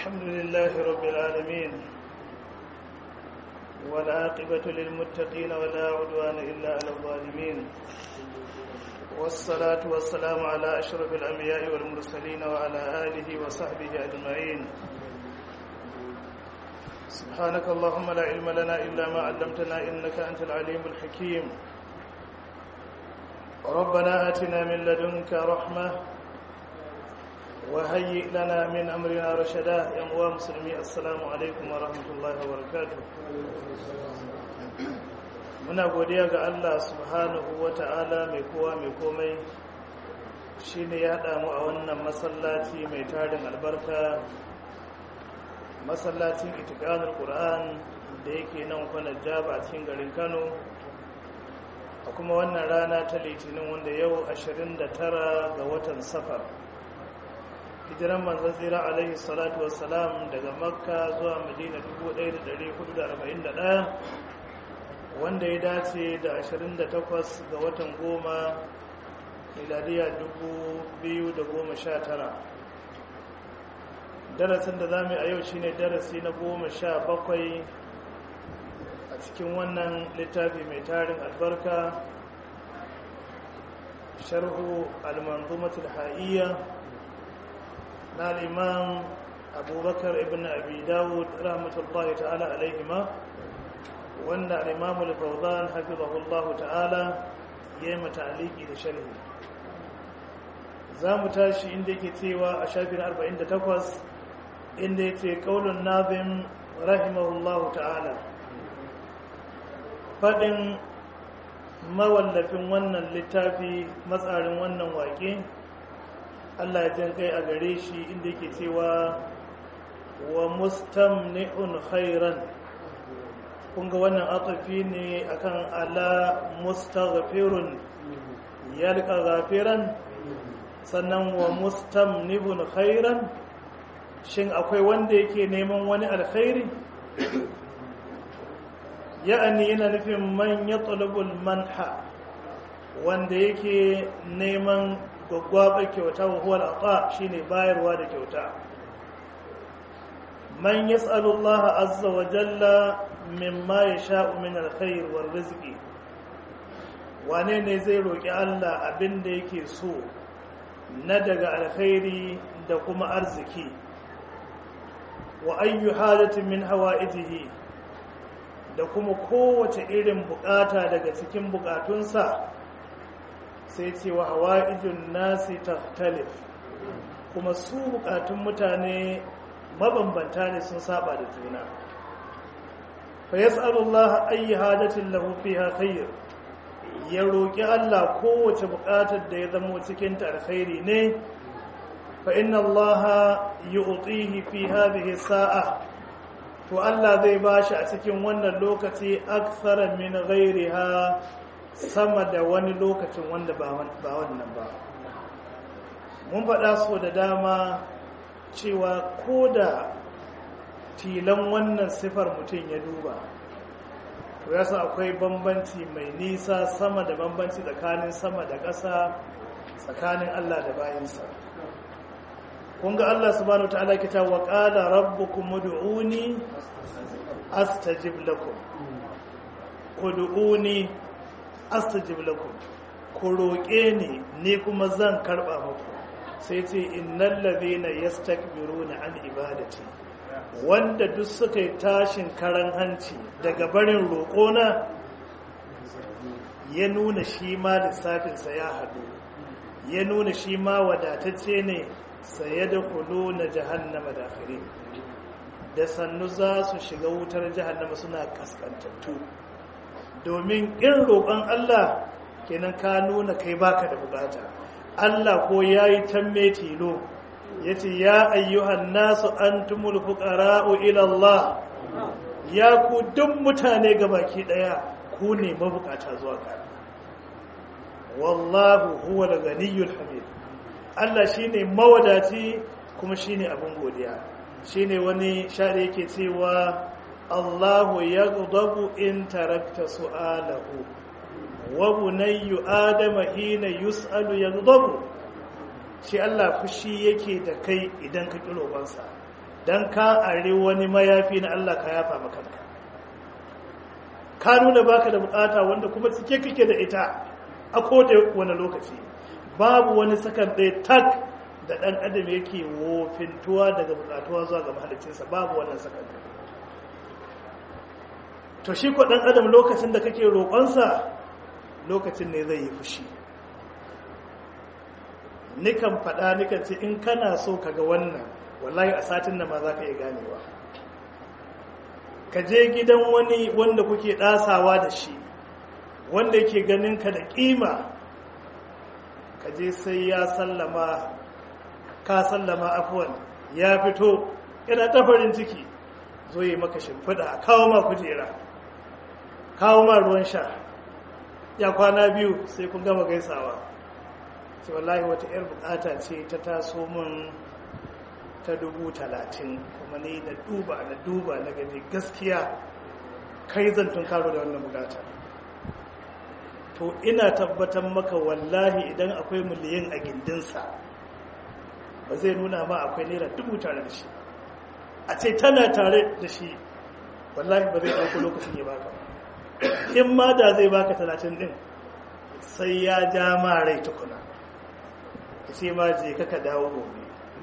الحمد لله رب العالمين والعاقبة للمتقين ولا عدوان إلا على الظالمين والصلاة والسلام على أشرف الأنبياء والمرسلين وعلى آله وصحبه أجمعين سبحانك اللهم لا علم لنا إلا ما علمتنا إنك أنت العليم الحكيم ربنا آتنا من لدنك رحمة وهيئ لنا من أمرنا رشدا يا مسلمي السلام عليكم ورحمة الله وبركاته muna godiya ga Allah subhanahu wa ta'ala mai kowa mai komai shi ne ya haɗa mu a wannan masallaci mai tarin albarka masallacin itikanar ƙura'an da yake nan kwanar jaba a cikin garin kano a kuma wannan rana ta litinin wanda yau 29 ga watan safar hijiran manzan tsira alaihi salatu wassalam daga makka zuwa madina 1441 wanda ya dace da 28 ga watan goma miladiya 2019 darasin da za mu yi a yau shine darasi na goma sha bakwai a cikin wannan littafi mai tarin albarka sharhu al-manzumatul ha'iyya na al-imam abubakar ibn abi dawud rahmatullahi ta'ala alaihima wanda al-imam al-fawzan hafizahullahu ta'ala yayi mataliki da sharhi zamu tashi inda yake cewa a shafin 48 inda yake qaulun nazim rahimahullahu ta'ala fadin mawallafin wannan littafi matsarin wannan waƙe Allah ya jan kai a gare shi inda yake cewa wa mustamni'un khairan kun ga wannan atafi ne akan ala mustaghfirun yalqa ghafiran sannan wa mustamnibun khairan shin akwai wanda yake neman wani alkhairi ya'ani yana nufin man yatlubul manha wanda yake neman gwaggwaba kyauta wa huwa al shine bayarwa da kyauta man yas'alu Allah azza wa jalla mimma yasha'u min alkhair war rizqi wane ne zai roki Allah abinda yake so na daga alkhairi da kuma arziki wa ayyu halatin min hawaijihi da kuma kowace irin bukata daga cikin bukatunsa sai ce wa hawaijun nasi tahtalif kuma su bukatun mutane mabambanta ne sun saba da juna fa yas'alullah ayi hadatin lahu fiha khair ya roki Allah kowace buƙatar da ya zama cikin ta alkhairi ne fa inna Allah yu'tihi fi hadhihi sa'a to Allah zai bashi a cikin wannan lokaci akthara min ghairiha sama da wani lokacin wanda ba wannan ba mun faɗa so da dama cewa ko da tilan wannan sifar mutum ya duba to ya san akwai bambanci mai nisa sama da bambanci tsakanin sama da ƙasa tsakanin Allah da bayansa kun ga Allah subhanahu ta'ala kita wa qala rabbukum ud'uni astajib lakum ud'uni astajib lakum ku roƙe ni ni kuma zan karɓa muku sai ce innal ladhina yastakbiruna an ibadati wanda duk suka yi tashin karan hanci daga barin roƙona ya nuna shi ma lissafinsa ya haɗu ya nuna shi ma wadatacce ne saye da kudu na jahannama da da sannu za su shiga wutar jahannama suna kaskantattu domin in roƙon Allah kenan ka nuna kai baka da bukata Allah ko ya yi tamme tilo ya ce ya ayyuhan nasu an tumul fuƙara'u ilallah ya ku duk mutane baki ɗaya ku ne mabukata zuwa ka wallahu huwa da ganiyul hamid Allah shi ne mawadaci kuma shi ne abin godiya shi ne wani shaɗe yake cewa Allahu ya in tarakta su'alahu wa bunayyu adama hina yus'alu yaghdabu shi Allah fushi yake da kai idan ka kiro bansa don ka are wani mayafi na Allah ka yafa makanka ka nuna baka da bukata wanda kuma cike kake da ita a koda wani lokaci babu wani sakan ɗaya tak da ɗan adam yake wofintuwa daga bukatuwa zuwa ga mahalicinsa babu wannan sakan to shi ko ɗan adam lokacin da kake roƙonsa lokacin ne zai yi fushi nikan faɗa nikan ce in kana so ka ga wannan wallahi a satin nan ma za ka iya ganewa ka je gidan wani wanda kuke ɗasawa da shi wanda yake ganin ka da ƙima ka je sai ya sallama ka sallama afuwan ya fito yana ta farin ciki zo yi maka shimfiɗa kawo ma kujera kawo ma ruwan sha ya kwana biyu sai kun gama gaisawa ce wallahi wata 'yar bukata ce ta taso min ta dubu talatin kuma ni na duba na duba na gani gaskiya kai zan tun karo da wannan bukata to ina tabbatar maka wallahi idan akwai miliyan a gindinsa ba zai nuna ma akwai naira dubu tare da shi a ce tana tare da shi wallahi ba zai ɗauko lokacin ya baka in ma da zai baka talatin ɗin sai ya ja ma rai tukuna ka ce ma je ka dawo gobe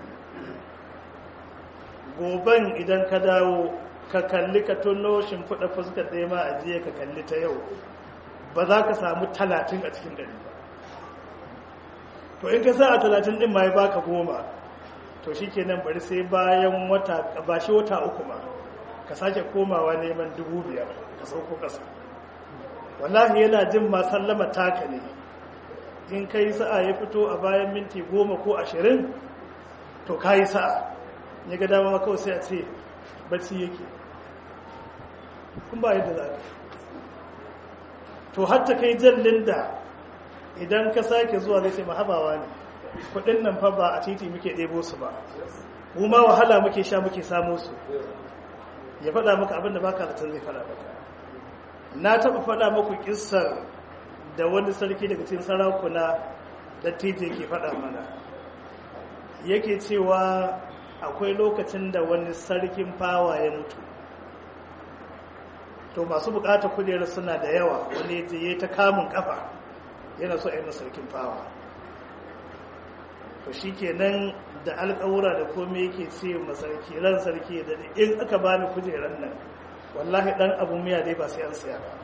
goben idan ka dawo ka kalli ka tuno shimfiɗa fuskar ɗaya ma a jiya ka kalli ta yau ba za ka samu talatin a cikin ɗari ba to in ka sa a talatin ɗin ma ya baka goma to shi kenan bari sai bayan wata ba shi wata uku ma ka sake komawa neman dubu biyar ka sauko ƙasa wallahi yana jin ma sallama taka ne in ka yi sa'a ya fito a bayan minti goma ko ashirin to ka yi sa'a ya ga dama kawai sai a ce bacci yake kun ba yadda za ka to hatta kai jallin da idan ka sake zuwa zai ce mahabawa ne kudin nan fa ba a titi muke ɗebo su ba mu ma wahala muke sha muke samu su ya faɗa maka abinda baka da zai faɗa maka na taɓa faɗa muku kissar da wani sarki daga cikin sarakuna da titi ke faɗa mana yake cewa akwai lokacin da wani sarkin fawa ya mutu to masu bukatar kujerar suna da yawa wani ya ta kamun kafa yana so a yi sarkin fawa to shi kenan da alkawura da komai yake ce masarki ran sarki da in aka bani kujerar nan wallahi dan abu miya dai ba sai an siya ba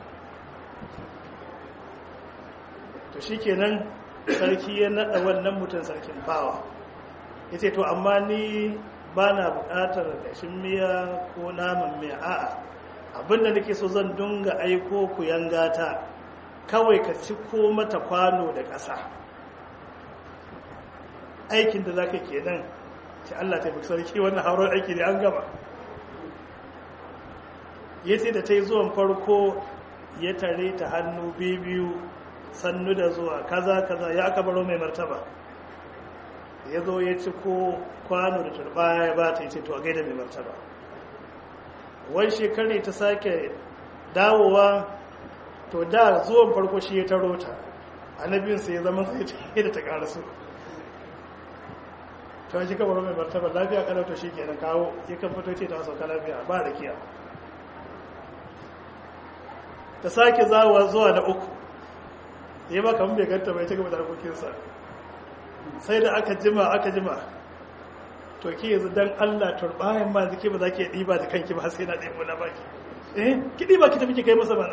to shi kenan sarki ya naɗa wannan mutum sarkin fawa ya ce to amma ni ba na buƙatar ƙashin miya ko naman miya a'a abinda nake so zan dunga aiko ku yangata kawai ka ci ko mata kwano da ƙasa aikin da za ka ke nan ce Allah ta fi sarki wannan haurar aiki ne an gama ya ce da ta yi zuwan farko ya tare ta hannu biyu sannu da zuwa kaza kaza ya aka baro mai martaba ya zo ya ci ko kwano da turbaya ya ba ta yi ce to a gaida mai martaba wani shekari ta sake dawowa to da zuwan farko shi ya taro ta annabinsa ya zama sai ta yi da ta karasu ta shi kamar mai martaba lafiya kalauta shi ke na kawo ya kan fito ce ta sauka lafiya ba da kiya ta sake zawowa zuwa na uku ya ba kamar bai ganta bai ta gaba da harkokinsa sai da aka jima aka jima to ke yanzu dan Allah turbayan ma zike ba za ki ɗiba da kanki ba sai na ɗebo na baki eh ki ɗiba ki tafi ki kai masa bana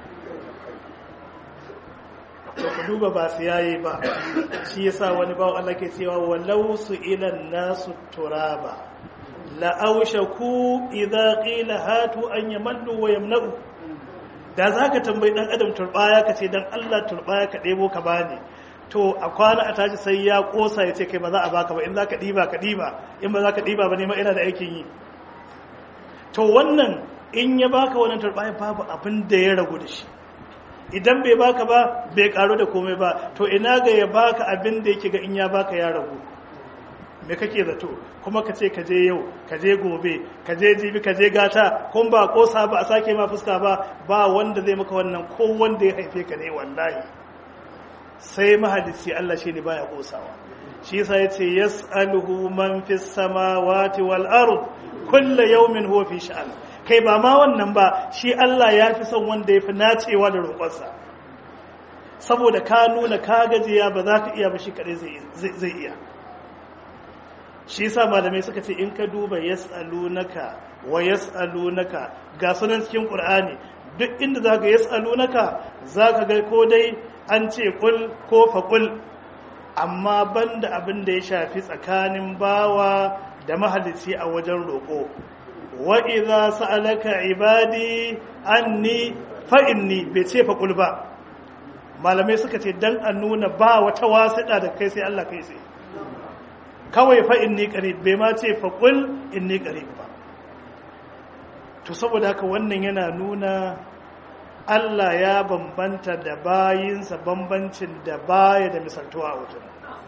to ku duba ba su yayi ba shi yasa wani bawo Allah ke cewa walau su ilan nasu turaba la aushaku idza qila hatu an yamallu wa yamna'u da zaka tambayi dan adam turbaya ka ce dan Allah turbaya ka ɗebo ka bani to a kwana a tashi sai ya kosa ya ce kai ba za a baka ba in za ka ɗiba ka ɗiba in ba za ka ɗiba ba nema ina da aikin yi to wannan in ya baka wannan turɓaya babu abin da ya ragu da shi idan bai baka ba bai karu da komai ba to ina ga ya baka abin da yake ga in ya baka ya ragu me kake zato kuma ka ce ka je yau ka je gobe ka je jibi ka je gata kun ba kosa ba a sake ma fuska ba ba wanda zai maka wannan ko wanda ya haife ka ne wallahi sai mahalici Allah shi ne baya kosawa shi yasa yace yas'aluhu man fis samawati wal ard kulla yawmin huwa fi sha'an kai ba ma wannan ba shi Allah ya fi son wanda ya fi nacewa da roƙonsa saboda ka nuna ka gajiya ba za ka iya ba shi kaɗai zai iya shi sa malamai suka ce in ka duba yas'alunaka wa yas'alunaka ga sunan cikin qur'ani duk inda za ka yas'alunaka za ka ga ko dai an ce kul ko faƙul amma banda abin da ya shafi tsakanin bawa da mahalicci a wajen roƙo wa idza sa'alaka ibadi anni fa inni bai ce faƙul ba malamai suka ce dan a nuna ba wata wasiɗa da kai sai Allah kai sai kawai fa inni qarib bai ma ce faƙul inni qarib ba to saboda haka wannan yana nuna Allah ya bambanta da bayinsa bambancin da baya da misaltuwa a wajen.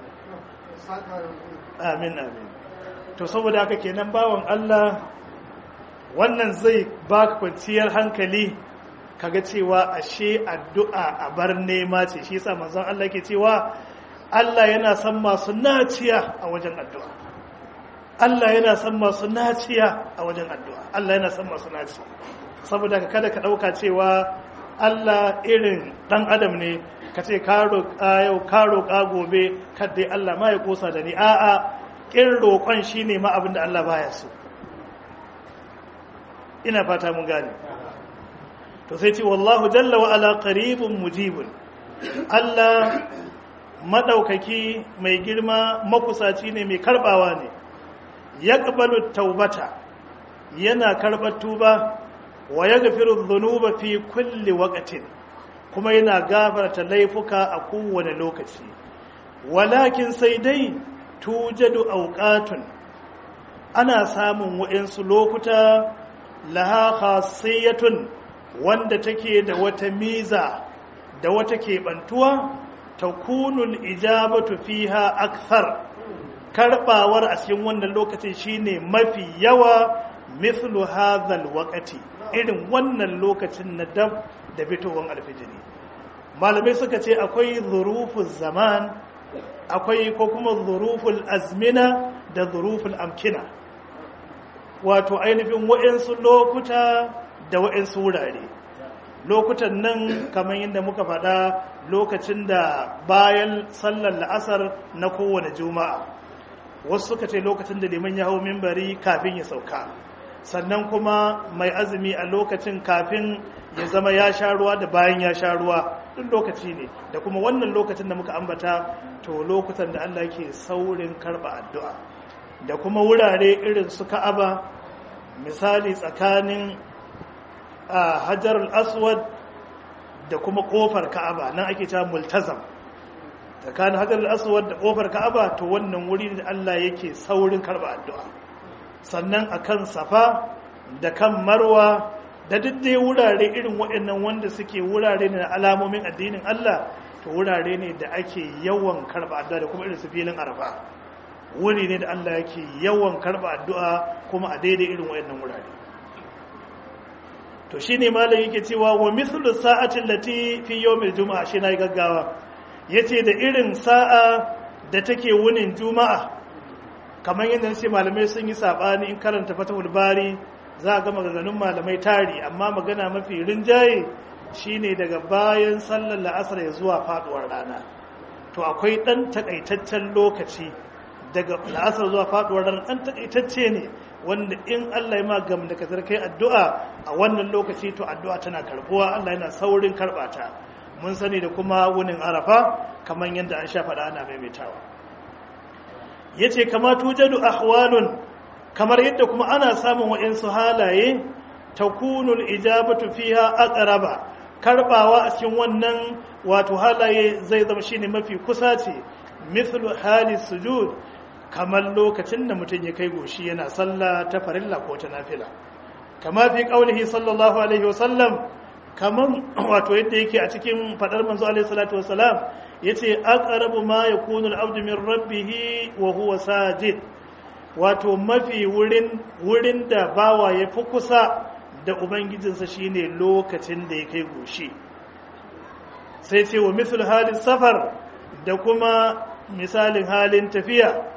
Amin, amin. To, saboda haka kenan bawan Allah wannan zai baka kwanciyar hankali kaga cewa ashe addu'a a bar nema ce shi yasa manzon Allah ke cewa Allah yana son masu naciya a wajen addu'a. Allah yana son masu naciya a wajen addu'a. Allah yana son masu naciya. saboda ka kada ka ɗauka cewa Allah irin ɗan adam ne ka ce ka roƙa yau ka roƙa gobe kadai Allah ma ya kosa da ni a'a ƙin roƙon shi ne ma abin da Allah baya so ina fata mun gane to sai ce wallahu jalla wa ala qaribun mujibun Allah madaukaki mai girma makusaci ne mai karbawa ne yaqbalu taubata yana karɓar tuba wa ya gafiru zunuba fi kulli waqtin kuma yana gafarta laifuka a kowane lokaci walakin sai dai tujadu auqatun ana samun wa'insu lokuta laha khasiyatun wanda take da wata miza da wata keɓantuwa takunul ijabatu fiha akthar karbawar a cikin wannan lokacin shine mafi yawa mithlu hadhal waqti irin wannan lokacin na dab da fitowar alfijiri malamai suka ce akwai zuruful zaman akwai ko kuma zuruful azmina da zuruful amkina wato ainihin wa'insu lokuta da wa'insu wurare lokutan nan kamar yadda muka faɗa lokacin da bayan sallar la'asar na kowane juma'a wasu suka ce lokacin da liman ya hau mimbari kafin ya sauka sannan kuma mai azumi a lokacin kafin ya zama ya sha ruwa da bayan ya sha ruwa duk lokaci ne da kuma wannan lokacin da muka ambata to lokutan da Allah ke saurin karba addu'a da kuma wurare irin su Ka'aba misali tsakanin Hajar al-Aswad da kuma kofar Ka'aba nan ake cewa multazam tsakanin Hajar al-Aswad da kofar Ka'aba to wannan wuri da Allah yake saurin karba addu'a sannan a kan safa da kan marwa da duk dai wurare irin waɗannan wanda suke wurare ne na alamomin addinin Allah to wurare ne da ake yawan karɓa addu'a da kuma irin su filin arfa wuri ne da Allah yake yawan karɓa addu'a kuma a daidai irin waɗannan wurare to shine malam yake cewa wa mithlu sa'atin lati fi yawmil juma'a shi na gaggawa yace da irin sa'a da take wunin juma'a kamar yadda ce malamai sun yi saɓani in karanta fatahul bari za a ga maganganun malamai tari amma magana mafi rinjaye shine daga bayan sallar la'asar ya zuwa faduwar rana to akwai ɗan takaitaccen lokaci daga la'asar zuwa faduwar rana ɗan takaitacce ne wanda in Allah ya magam da ka kai addu'a a wannan lokaci to addu'a tana karbuwa Allah yana saurin karɓata mun sani da kuma wunin arafa kamar yadda an sha faɗa ana maimaitawa ya ce kama tujadu ahwalun kamar yadda kuma ana samun wa'insu halaye ta kunul ijabatu fiha aqraba karbawa a cikin wannan wato halaye zai zama shine mafi kusa ce mithlu hali sujud kamar lokacin da mutum ya kai goshi yana sallah ta farilla ko ta nafila kama fi qaulihi sallallahu alaihi wasallam kaman wato yadda yake a cikin fadar manzo alaihi salatu wasalam yace aqrabu ma yakunu al-abdu min rabbih wa huwa sajid wato mafi wurin wurin da bawa ya fi kusa da ubangijinsa shine lokacin da ya kai goshi sai ce wa misal halin safar da kuma misalin halin tafiya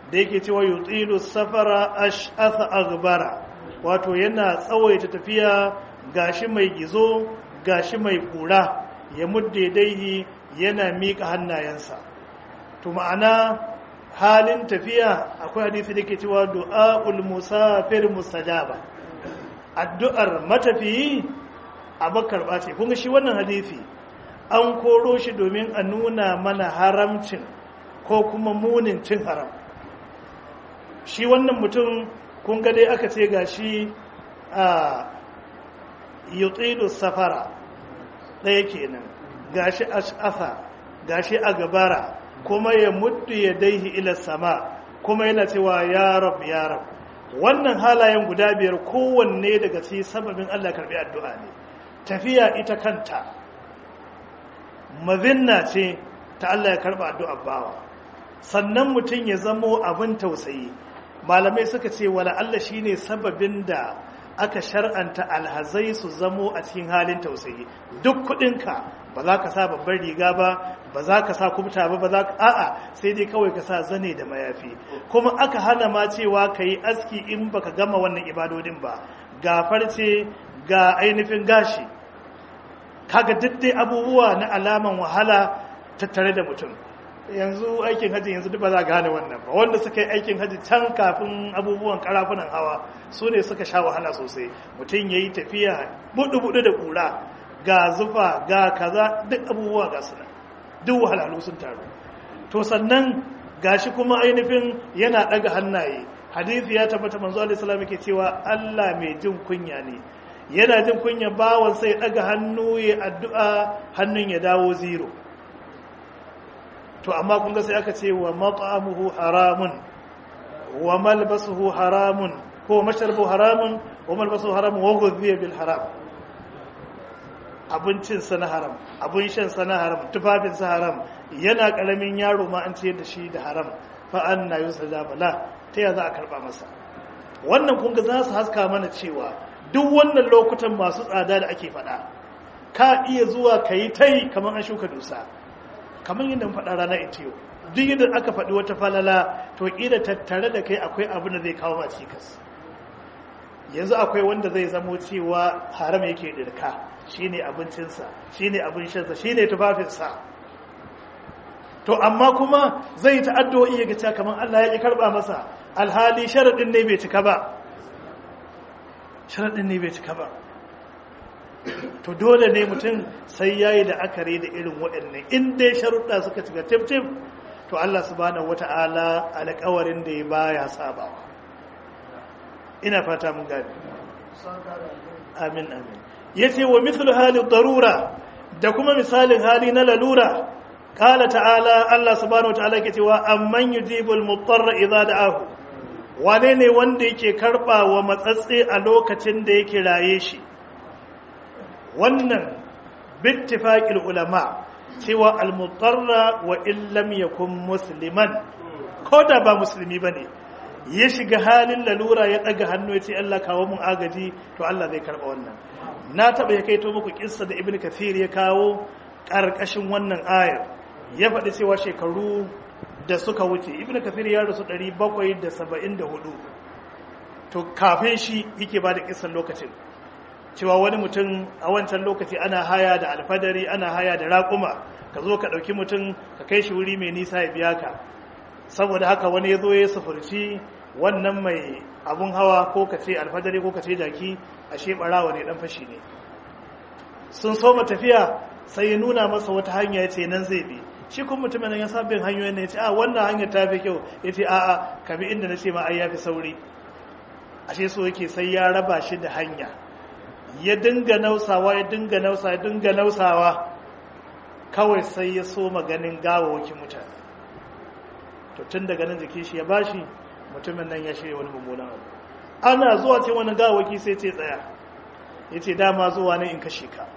da yake cewa yutilu safara ash'atha aghbara wato yana tsawaita tafiya gashi mai gizo gashi mai kura ya mudde daihi yana miƙa hannayensa to ma'ana halin tafiya akwai hadisi da ke cewa du'a'ul musafir mustajaba addu'ar matafiyi abakar ce kun shi wannan hadisi an koro shi domin a nuna mana haramcin ko kuma munin cin haram shi wannan mutum kun ga dai aka ce gashi a yutilu safara ɗaya kenan gashi ash'afa gashi a gabara kuma ya muddu ya daihi ila sama kuma yana cewa ya rab ya rab wannan halayen guda biyar kowanne daga ci sababin Allah karbi addu'a ne tafiya ita kanta mazinna ce ta Allah ya karba addu'a bawa sannan mutum ya zamo abin tausayi malamai suka ce wala Allah shine sababin da aka shar'anta alhazai su zamo a cikin halin tausayi duk kudinka ba za ka sa babbar riga ba ba za ka sa kubta ba ba za ka a'a sai dai kawai ka sa zane da mayafi kuma aka hana ma cewa ka yi aski in baka gama wannan ibadodin ba ga farce ga ainihin gashi kaga duk dai abubuwa na alaman wahala tattare da mutum yanzu aikin hajji yanzu duk ba za gane wannan ba wanda suka yi aikin hajji can kafin abubuwan karafunan hawa su ne suka sha wahala sosai mutum ya yi tafiya budu-budu da kura ga zufa ga kaza duk abubuwa ga suna duk wahalhalu sun taru to sannan gashi kuma ainihin yana daga hannaye hadisi ya tabbata manzo alaihi salam yake cewa Allah mai jin kunya ne yana jin kunya bawan sai daga hannu ya addu'a hannun ya dawo zero to amma kun ga sai aka ce wa mat'amuhu haramun wa malbasuhu haramun ko mashrabu haramun wa malbasuhu haramun wa ghudhiya bil haram abincin sa na haram abun shan sa na haram tufafin sa haram yana karamin yaro ma an ce da shi da haram fa anna yusajaba la ta ya za a karba masa wannan kun ga za su haska mana cewa duk wannan lokutan masu tsada da ake faɗa ka iya zuwa ka yi ta yi kamar an shuka dusa kamar yadda faɗa rana ita yau duk yadda aka faɗi wata falala to ƙila tattare da kai akwai abin da zai kawo ma cikas yanzu akwai wanda zai zamo cewa haram yake dirka shine abincinsa shine abin shansa shine tufafinsa to amma kuma zai ta addu'o'i ya ga kamar Allah ya ki karba masa alhali sharadin ne bai cika ba sharadin ne bai cika ba to dole ne mutum sai yayi da akare da irin waɗannan in dai sharuɗa suka cika tif to Allah subhanahu wata'ala alƙawarin da ya baya sabawa ina fata mun gani amin amin yace wa mithlu hali darura da kuma misalin hali na lalura qala ta'ala Allah subhanahu wata'ala ke cewa amman yujibul mutarra idza da'ahu wane ne wanda yake karba wa matsatse a lokacin da yake raye shi wannan bittifaqil ulama cewa al-mutarra wa illam yakun musliman ko da ba musulmi bane ya shiga halin lalura ya daga hannu ya ce Allah kawo mun agaji to Allah zai karba wannan na taba ya kaito muku kissa da ibnu kathir ya kawo karkashin wannan ayar ya faɗi cewa shekaru da suka wuce ibnu kathir ya rasu 774 to kafin shi yake ba da kissan lokacin cewa wani mutum a wancan lokaci ana haya da alfadari ana haya da raƙuma ka zo ka ɗauki mutum ka kai shi wuri mai nisa ya biya ka saboda haka wani ya zo ya sufurci wannan mai abun hawa ko ka ce alfadari ko ka ce jaki a ɓarawa ne ɗan fashi ne sun so tafiya sai ya nuna masa wata hanya ya ce nan zai bi shi kuma mutumin nan ya sabbin hanyoyin ne ya ce a wannan hanyar ta fi kyau ya ce a'a ka bi inda na ce ma ai ya fi sauri ashe so yake sai ya raba shi da hanya ya dinga nausawa ya dinga nausa ya dinga nausawa kawai sai ya so maganin gawawakin mutane to tun daga nan jikin shi ya bashi mutumin nan ya shirya wani mummunan abu ana zuwa ce wani gawawaki sai ce tsaya ya ce dama zuwa ne in kashe ka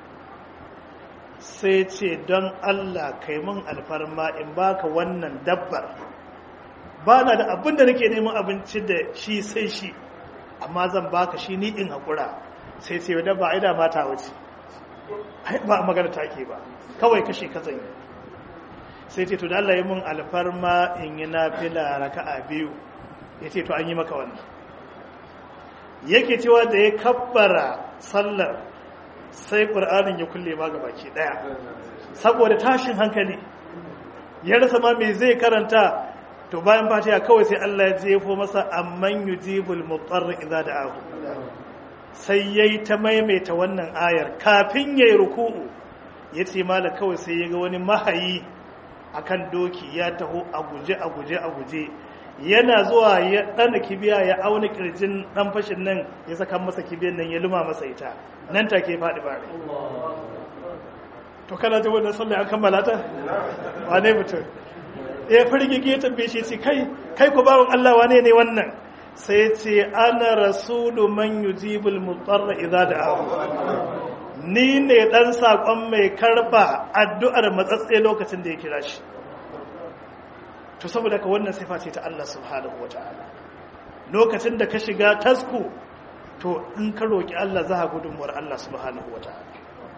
sai ce don allah kai mun alfarma in baka wannan dabbar ba na da abin da nake neman abinci da shi sai shi amma zan baka shi ni in haƙura sai ce wadda ba a yi da mata wace ba a magana take ba kawai kashe katsan yi sai ce to da Allah ya mun alfarma in yi nafila raka'a biyu ya ce to an yi maka wannan yake cewa da ya kabbara sallar sai ƙur'anin ya kulle ma baki ɗaya saboda tashin hankali ya rasa ma me zai karanta to bayan fatiha kawai sai Allah ya jefo masa amman yujibul mutarr idza da'ahu sai yayi ta maimaita wannan ayar kafin yayi ruku'u yace mala kawai sai ya ga wani mahayi akan doki ya taho a guje a guje a guje yana zuwa ya ɗana kibiya ya auna kirjin ɗan fashin nan ya saka masa kibiyan nan ya luma masa ita nan take faɗi bare to kana ta wannan sallah an kammala ta wane mutum ya firgige ya tambaye shi ce kai kai ku bawon Allah wane ne wannan sai ce ana rasulu man yujibul mutarra idza da'ahu ni ne dan sakon mai karba addu'ar matsatse lokacin da ya kira shi to saboda ka wannan sifa ce ta Allah subhanahu wataala lokacin da ka shiga tasku to in ka roki Allah za ka gudunmuwar Allah subhanahu wataala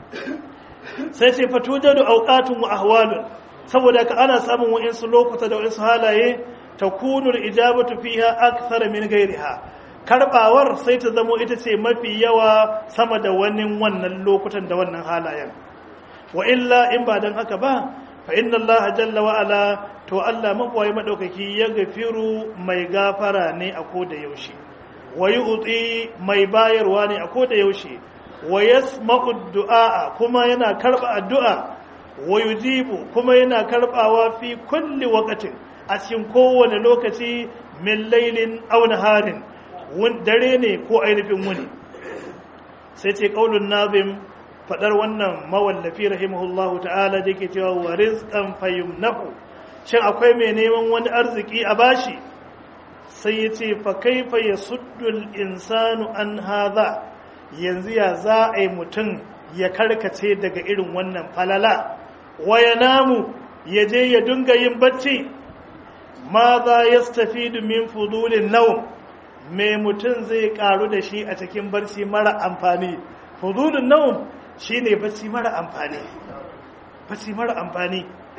sai ce fatujadu awqatun wa ahwalun saboda ka ana samun wa'insu lokuta da wa'insu halaye takunu al-ijabatu fiha akthar min ghayriha karbawar sai ta zamo ita ce mafi yawa sama da wani wannan lokutan da wannan halayen wa illa in ba dan haka ba fa inna Allah jalla wa ala to Allah mabawai madaukaki ya gafiru mai gafara ne a koda yaushe wa yu'ti mai bayarwa ne a koda yaushe wa yasma'u du'a kuma yana karba addu'a wa yujibu kuma yana karbawa fi kulli waqtin a cikin kowane lokaci min lailin aw naharin dare ne ko ainihin wuni sai ce qaulun nazim fadar wannan mawallafi rahimahullahu ta'ala da yake cewa wa rizqan fayumnahu shin akwai mai neman wani arziki a bashi sai ya ce fa kaifa yasuddu al-insanu an hadha yanzu ya za a yi mutum ya karkace daga irin wannan falala waya namu ya je ya dunga yin bacci ma za ya stafi min fudulin nau mai mutum zai karu da shi a cikin barci mara amfani fudulin nau shi ne bacci mara amfani bacci mara amfani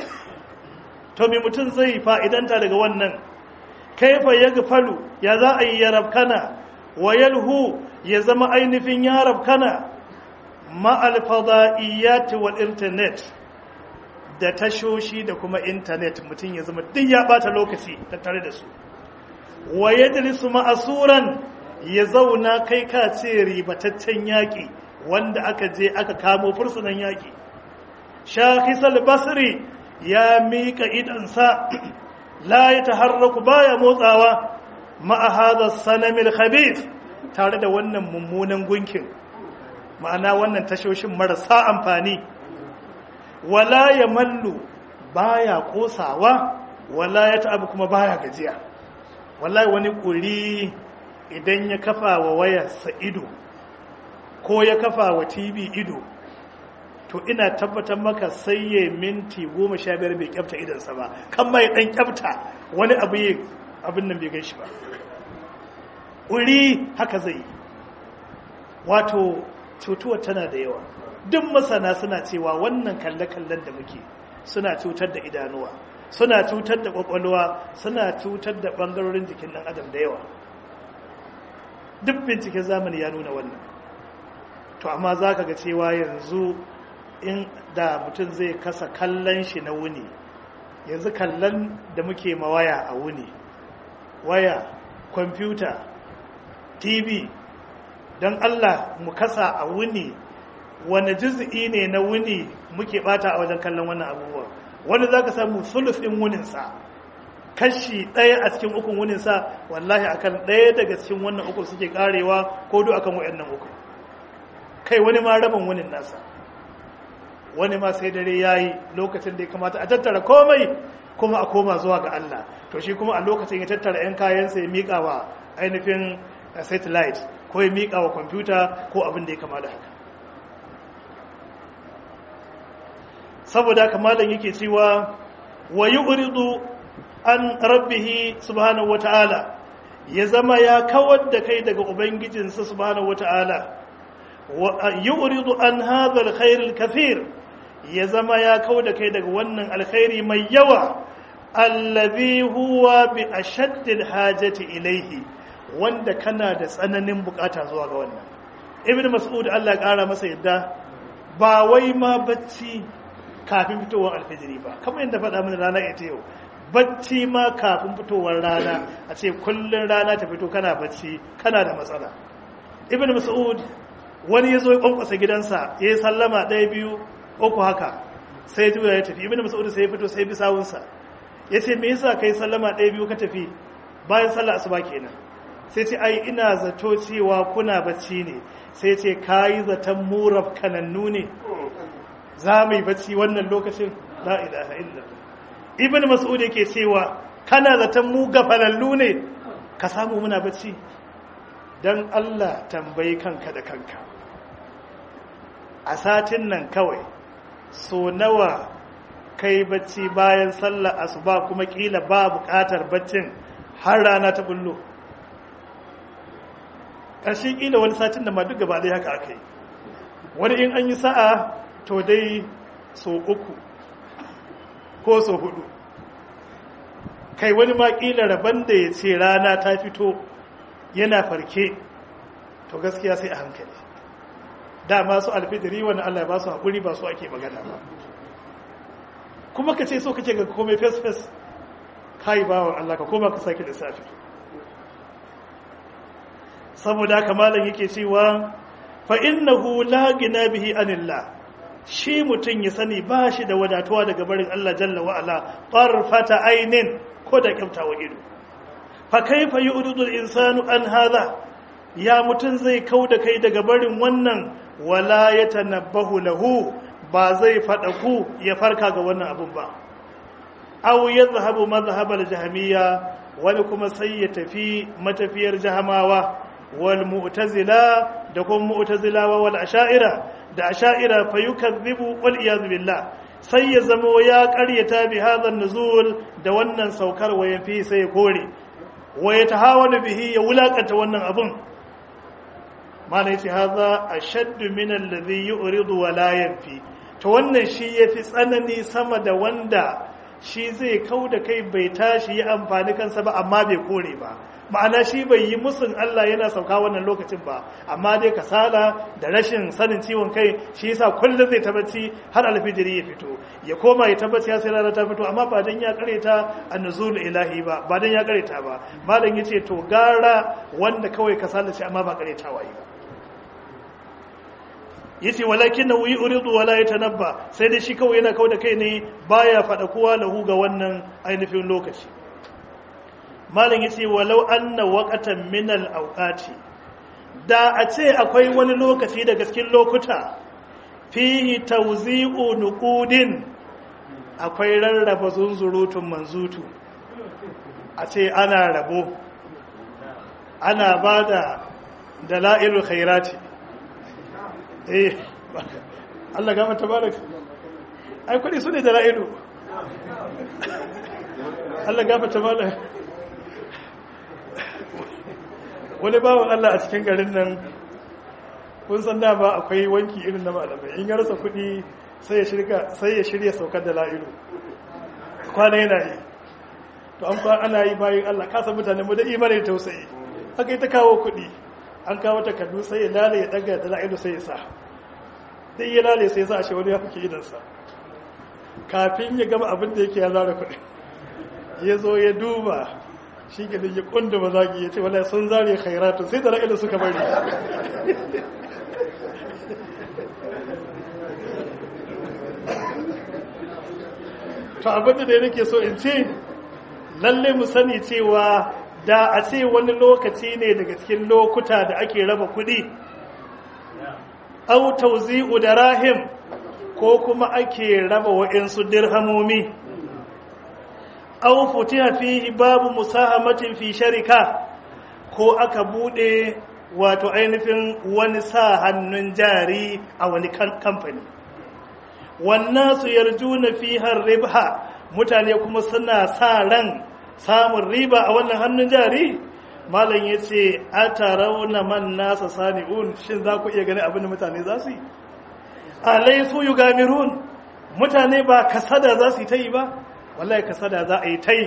to mai mutum zai fa'idanta daga wannan kaifa ya falu ya za a yi yarabkana wa yalhu ya zama ainihin yarabkana ma'al fada'iyyati wal internet da tashoshi da kuma intanet mutum ya zama duk ya bata lokaci tattare da su wa yajlisu ma'asuran ya zauna kai ka ce ribataccen yaƙi wanda aka je aka kamo fursunan yaƙi shakhisal basri ya mika idansa la ya taharraku baya motsawa ma'a hadha sanamil khabith tare da wannan mummunan gunkin ma'ana wannan tashoshin marasa amfani wala ya mallu baya kosawa wala ya ta'abu kuma baya gajiya wallahi wani kuri idan ya kafa wa wayarsa ido ko ya kafa wa tv ido to ina tabbatar maka sai ya minti goma sha biyar bai kyafta idansa ba kan mai dan kyafta wani abu yi abin nan bai gan shi ba kuri haka zai wato cutuwa tana da yawa duk masana suna cewa wannan kalle-kallen da muke suna cutar da idanuwa suna cutar da kwakwalwa suna cutar da bangarorin jikin ɗan adam da yawa duk binciken zamani ya nuna wannan to amma za ka ga cewa yanzu in da mutum zai kasa kallon shi na wuni yanzu kallon da muke ma waya a wuni waya kwamfuta tv don allah mu kasa a wuni wani juz'i ne na wuni muke bata a wajen kallon wannan abubuwa wani za ka samu sulusin wuninsa kashi ɗaya a cikin ukun wuninsa wallahi akan ɗaya daga cikin wannan uku suke karewa ko duk akan wayannan uku kai wani ma rabin wunin nasa wani ma sai dare ya yi lokacin da ya kamata a tattara komai kuma a koma zuwa ga Allah to shi kuma a lokacin ya tattara 'yan kayansa ya miƙa wa ainihin satellite ko ya miƙa wa kwamfuta ko abin da ya kama da haka saboda kamalan yake cewa wa yu'ridu an rabbihi subhanahu wata'ala ya zama ya kawar da kai daga ubangijinsa subhanahu wata'ala wa yu'ridu an hadha alkhair alkathir ya zama ya kau da kai daga wannan alkhairi mai yawa allazi huwa bi ashaddil hajati ilaihi wanda kana da tsananin bukata zuwa ga wannan ibn mas'ud Allah ya kara masa yadda ba wai ma bacci kafin fitowar alfijiri ba kamar yadda faɗa mana rana ita yau bacci ma kafin fitowar rana a ce kullun rana ta fito kana bacci kana da matsala ibn mas'ud wani ya zo ya kwankwasa gidansa ya yi sallama ɗaya biyu uku haka sai juya ya tafi ibn mas'ud sai ya fito sai bi sawunsa ya ce me yasa kai sallama ɗaya biyu ka tafi bayan sallah asuba kenan sai ce ai ina zato cewa kuna bacci ne sai ce kayi zaton muraf kanannu ne za mu yi bacci wannan lokacin la ilaha illallah ibn mas'ud yake cewa kana zaton mu gafalallu ne ka samu muna bacci dan Allah tambayi kanka da kanka a satin nan kawai so nawa kai bacci bayan sallar asuba kuma kila ba bukatar baccin har rana ta bullo ƙarshen kila wani satin da ma duk gaba haka aka yi wani in an yi sa'a to dai so uku ko so hudu kai wani ma kila rabon da ya ce rana ta fito yana farke to gaskiya sai a hankali dama su alfidiri wani Allah ba su haƙuri ba su ake magana ba kuma ka ce so kake ga komai fes-fes kai bawa Allah ka koma ka sake lissafi saboda haka malam yake cewa fa innahu la gina bihi anillah shi mutum ya sani ba shi da wadatuwa daga barin Allah jalla wa ala tarfata ainin ko da kyaftawa ido fa kaifa yu'ridu al-insanu an hadha ya mutum zai kau da kai daga barin wannan wala ya tanabbahu lahu ba zai faɗa ku ya farka ga wannan abun ba aw yadhhabu madhhab al-jahmiyya wani kuma sai ya tafi matafiyar jahamawa wal mu'tazila da kuma mu'tazilawa wal asha'ira da asha'ira fa yukazzibu wal iyad billah sai ya zamo ya ƙaryata bi hadha nuzul da wannan saukar wayan fi sai ya kore wa yatahawalu bihi ya wulakanta wannan abun mana yace haza ashaddu min alladhi yu'ridu wa la yanfi to wannan shi yafi tsanani sama da wanda shi zai kauda kai bai tashi ya amfani kansa ba amma bai kore ba ma'ana shi bai yi musun Allah yana sauka wannan lokacin ba amma dai kasala da rashin sanin ciwon kai shi yasa kullum zai tabbaci har alfijiri ya fito ya koma ya tabbaci ya sai rana ta fito amma ba dan ya kareta annuzul ilahi ba ba dan ya kareta ba malam yace to gara wanda kawai kasala ce amma ba karetawa yi ba yace walakin na wuyi uridu wala yatanabba sai dai shi kawai yana kawo da kai ne baya fada kowa lahu ga wannan ainihin lokaci malam yace walau anna waqatan min al-awqati da a ce akwai wani lokaci daga cikin lokuta fihi tawzi'u nuqudin akwai rarraba zunzurutun manzutu a ce ana rabo ana bada dalailul khairati eh Allah gama tabarak ai kudi su ne dala'ilu Allah gama tabarak wani bawan Allah a cikin garin nan kun san da ba akwai wanki irin na malamai in ya rasa kudi sai ya shirya sai ya shirya saukar dala'ilu kwana yana yi to an kwana ana yi bayan Allah kasa mutane mu da imanin tausayi haka yi ta kawo kudi an kawo takardu sai ya lale ya daga da la'ilu sai ya sa dai ya lale sai ya sa a shi wani ya fuke idansa kafin ya gama abin da yake ya zara kuɗi ya zo ya duba shi ke da ya kunda mazagi ya ce wala sun zare khairatun sai da la'ilu suka bari to abin da nake so in ce lalle mu sani cewa da a ce wani lokaci ne daga cikin lokuta da ake raba kuɗi au tauzi'u da rahim ko kuma ake raba wa'insu dirhamomi au futiha fihi babu musahamatin fi sharika ko aka bude wato ainihin wani sa hannun jari a wani kamfani wannan su yarjuna fiha ribha mutane kuma suna sa ran samun riba a wannan hannun jari malam ya ce a tarauna man nasa sani'un shin za ku iya gani abin da mutane za su yi alai su yi gamirun mutane ba kasada za su yi ta yi ba wallahi kasada za a yi ta yi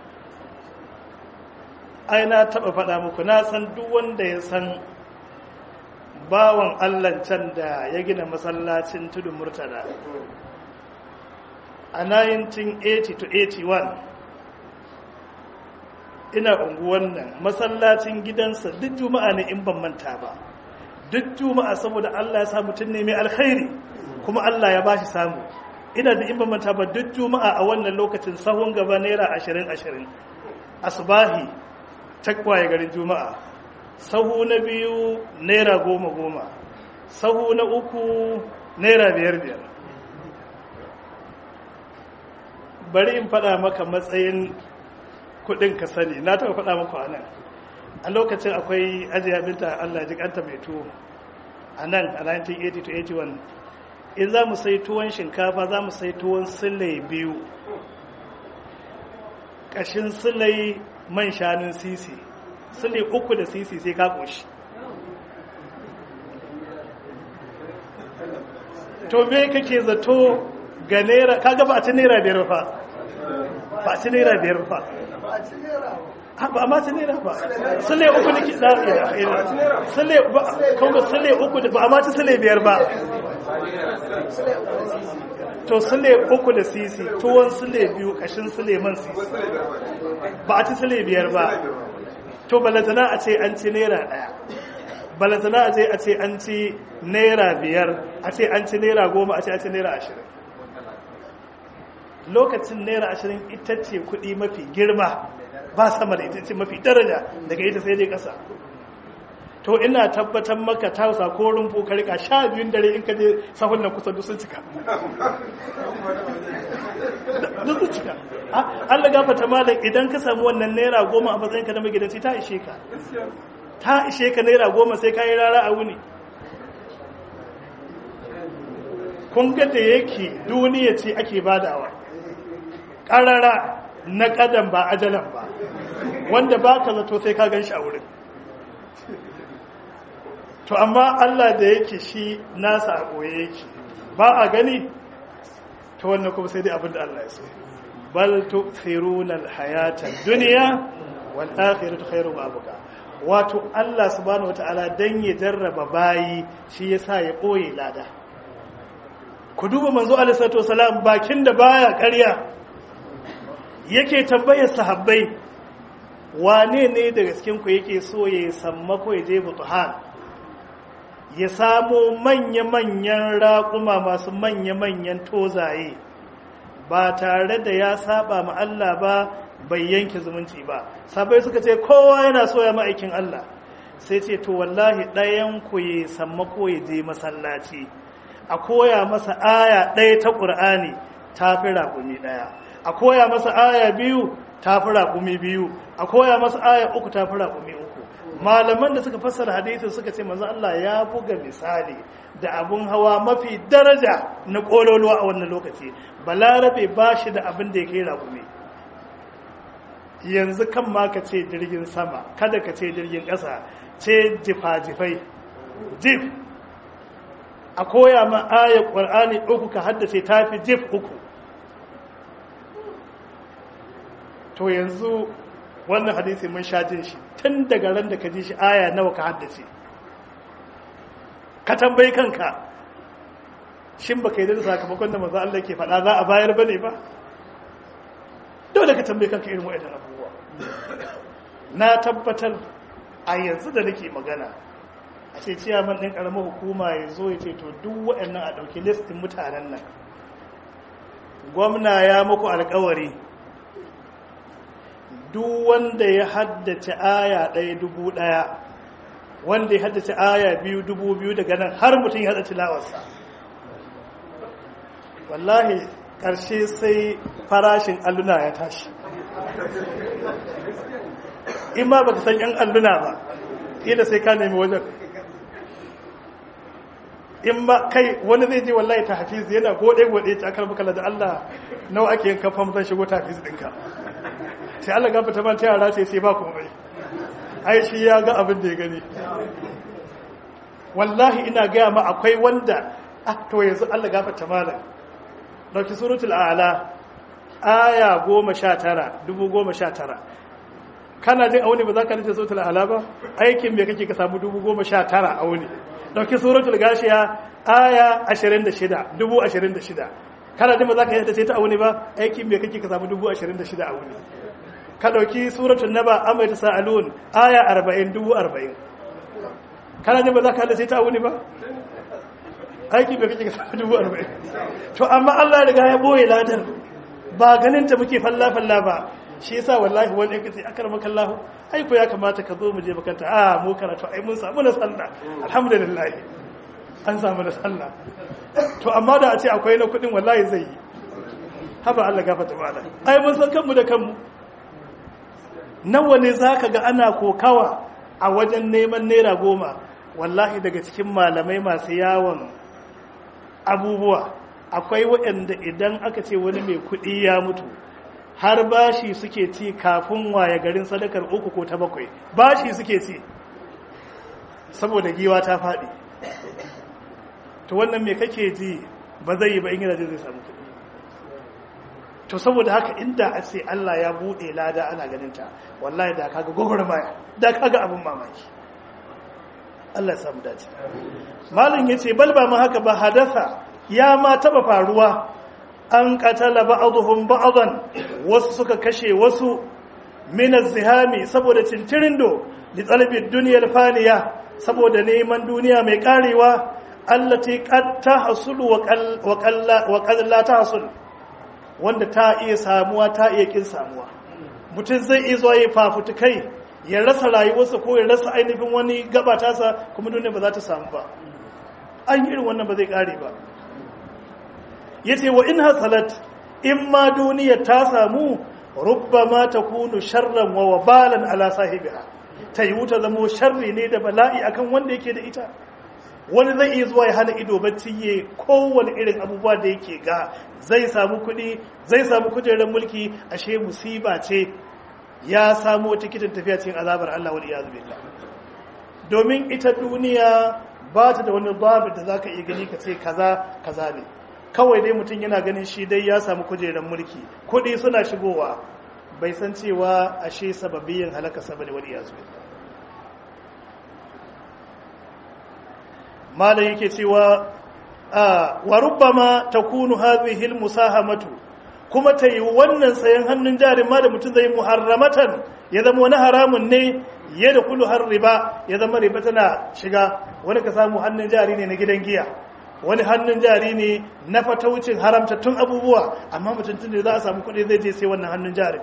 ai na taɓa faɗa muku na san duk wanda ya san bawan allah can da ya gina masallacin tudun murtala a 1980 to 81 ina unguwan nan masallacin gidansa duk juma'a ne in ban manta ba duk juma'a saboda Allah ya sa mutum ne mai alkhairi kuma Allah ya bashi samu ina da in ban manta ba duk juma'a a wannan lokacin sahun gaba naira ashirin ashirin asbahi takwaye garin juma'a sahu na biyu naira goma goma sahu na uku naira biyar biyar bari in faɗa maka matsayin kudin ka sani na taɓa faɗa muku a nan a lokacin akwai ajiya binta allah jikanta mai tuwo a nan a 1980 to 81 in za mu sai tuwon shinkafa za mu sai tuwon silai biyu ƙashin silai man shanun sisi silai uku da sisi sai ka ƙoshi to me kake zato ga naira kaga ba a ci naira biyar fa ba a ci naira biyar fa ba a ma ci naira ba sule uku da kiɗa sule ba kuma sule uku da ba a ma ci sule biyar ba to sule uku da sisi tuwon sule biyu kashin sule man sisi ba a ci sule biyar ba to balantana a ce an ci naira ɗaya balantana a ce a ce an ci naira biyar a ce an ci naira goma a ce an ci naira ashirin lokacin naira ashirin ita ce kuɗi mafi girma ba sama da ita ce mafi daraja daga ita sai dai ƙasa to ina tabbatar maka tausa ko rumfu ka rika sha biyun dare in ka je sahun nan kusa sun cika duk sun cika Allah gafata malam idan ka samu wannan naira goma a matsayin ka na magidanci ta ishe ka ta ishe ka naira goma sai ka yi rara a wuni kun ga da yake duniya ce ake badawa ƙarara na ƙadan ba ajalan ba wanda ba ka zato sai ka gan shi a wurin to amma Allah da yake shi nasa a ɓoye yake ba a gani ta wannan kuma sai dai abin da Allah ya so bal tu'thiruna al-hayata ad-dunya wal akhiratu khairu wa abqa wato Allah subhanahu wataala dan ya jarraba bayi shi yasa ya ɓoye lada ku duba manzo alaihi salatu wasalam bakin da baya ƙarya yake tambayar sahabbai wane ne daga cikin ku yake so ya samma ko ya je butuhan ya samo manya-manyan raƙuma masu manya-manyan tozaye ba tare da ya saba ma Allah ba bai yanke zumunci ba sabai suka ce kowa yana so ya ma'aikin Allah sai ce to wallahi ɗayan ku ya samma ko ya je masallaci a koya masa aya ɗaya ta ƙur'ani ta fi raƙumi ɗaya a koya masa aya biyu ta fi raƙumi biyu a koya masa aya uku ta fi raƙumi uku malaman da suka fassara hadisin suka ce manzo Allah ya buga misali da abun hawa mafi daraja na ƙololuwa a wannan lokaci balarabe ba shi da abin da ya kai raƙumi yanzu kan ma ka ce jirgin sama kada ka ce jirgin ƙasa ce jifa-jifai jif a koya ma ayar ƙwar'ani uku ka haddace ta fi jif uku to yanzu wannan hadisi mun sha jin shi tun daga ran da ka ji shi aya nawa ka haddace ka tambayi kanka shin baka yi da sakamakon da maza Allah ke faɗa za a bayar bane ba dole ka tambayi kanka irin wa'annan abubuwa na tabbatar a yanzu da nake magana a ce ciyaman ɗin ƙaramar hukuma ya zo ya ce to duk waɗannan a ɗauki listin mutanen nan gwamna ya muku alkawari duk wanda ya haddace aya ɗaya dubu ɗaya wanda ya haddace aya biyu dubu biyu daga nan har mutum ya haddace lawarsa wallahi ƙarshe sai farashin alluna ya tashi in ma baka san 'yan alluna ba ila sai ka nemi wajen in ma kai wani zai je wallahi ta hafiz yana gode-gode ta akar bukala da Allah nawa ake yin kafan zan shigo ta hafiz ɗinka sai Allah gafa ta manta yara sai sai ba komai ai shi ya ga abin da ya gani wallahi ina gaya ma akwai wanda ah to yanzu Allah gafa ta malam ɗauki suratul ala aya goma sha tara dubu goma sha tara kana jin auni ba za ka nace suratul ala ba aikin me kake ka samu dubu goma sha tara auni ɗauki suratul gashiya aya ashirin da shida dubu ashirin da shida kana jin ba za ka yi ta ce ta auni ba aikin me kake ka samu dubu ashirin da shida auni ka ɗauki suratul naba amma ta sa'alun aya arba'in dubu arba'in kana jin ba za ka hada sai ta auni ba aiki bai kake ka samu dubu arba'in to amma Allah riga ya boye ladar ba ganin ta muke falla falla ba shi yasa wallahi wani yake sai akar maka Allah ai ko ya kamata ka zo mu je makanta a mu karatu ai mun samu na sallah alhamdulillah an samu na sallah to amma da a ce akwai na kudin wallahi zai yi haba Allah gafarta mana ai mun san kanmu da kanmu nawa ne zaka ga ana kokawa a wajen neman naira goma wallahi daga cikin malamai masu yawon abubuwa akwai waɗanda idan aka ce wani mai kuɗi ya mutu har bashi suke ci kafin waye garin sadakar uku ko ta bakwai bashi suke ci saboda giwa ta faɗi to wannan mai kake ji ba zai yi ba in yana zai samu kuɗi to saboda haka inda a ce Allah ya buɗe lada ana ganinta wallahi da kaga gwagwarmaya da kaga abin mamaki Allah ya samu dace malin yace bal ba ma haka ba hadasa ya ma taba faruwa an qatala ba'dhum ba'dan wasu suka kashe wasu min az-zihami saboda cincirindo li talabi dunyal faniya saboda neman duniya mai karewa allati qad tahsulu wa qalla wa qad la tahsul wanda ta iya samuwa ta iya kin samuwa mutum zai iya zuwa ya fafutukai ya rasa rayuwarsa ko ya rasa ainihin wani gaba tasa kuma duniya ba za ta samu ba an irin wannan ba zai kare ba ya ce wa in hasalat in ma duniya ta samu rubbama ta kunu sharran wa wabalan ala sahibiha ta yi wuta zamo sharri ne da bala'i akan wanda yake da ita wani zai iya zuwa ya hana ido bacci ya kowane irin abubuwa da yake ga zai samu kuɗi zai samu kujerar mulki ashe musiba ce ya samu tikitin tafiya cikin azabar Allah wal iyaz billah domin ita duniya ba ta da wani babu da zaka iya gani ka ce kaza kaza ne kawai dai mutum yana ganin shi dai ya samu kujerar mulki kuɗi suna shigowa bai san cewa ashe sababiyin halaka sabani wal iyaz billah malam yake cewa wa rubbama takunu hadhihi almusahamatu kuma ta yi wannan sayan hannun jarin ma da mutum zai muharramatan ya zama wani haramun ne ya da kulu har riba ya zama riba tana shiga wani ka samu hannun jari ne na gidan giya wani hannun jari ne na fataucin haramtattun abubuwa amma mutum tun da za a samu kuɗi zai je sai wannan hannun jarin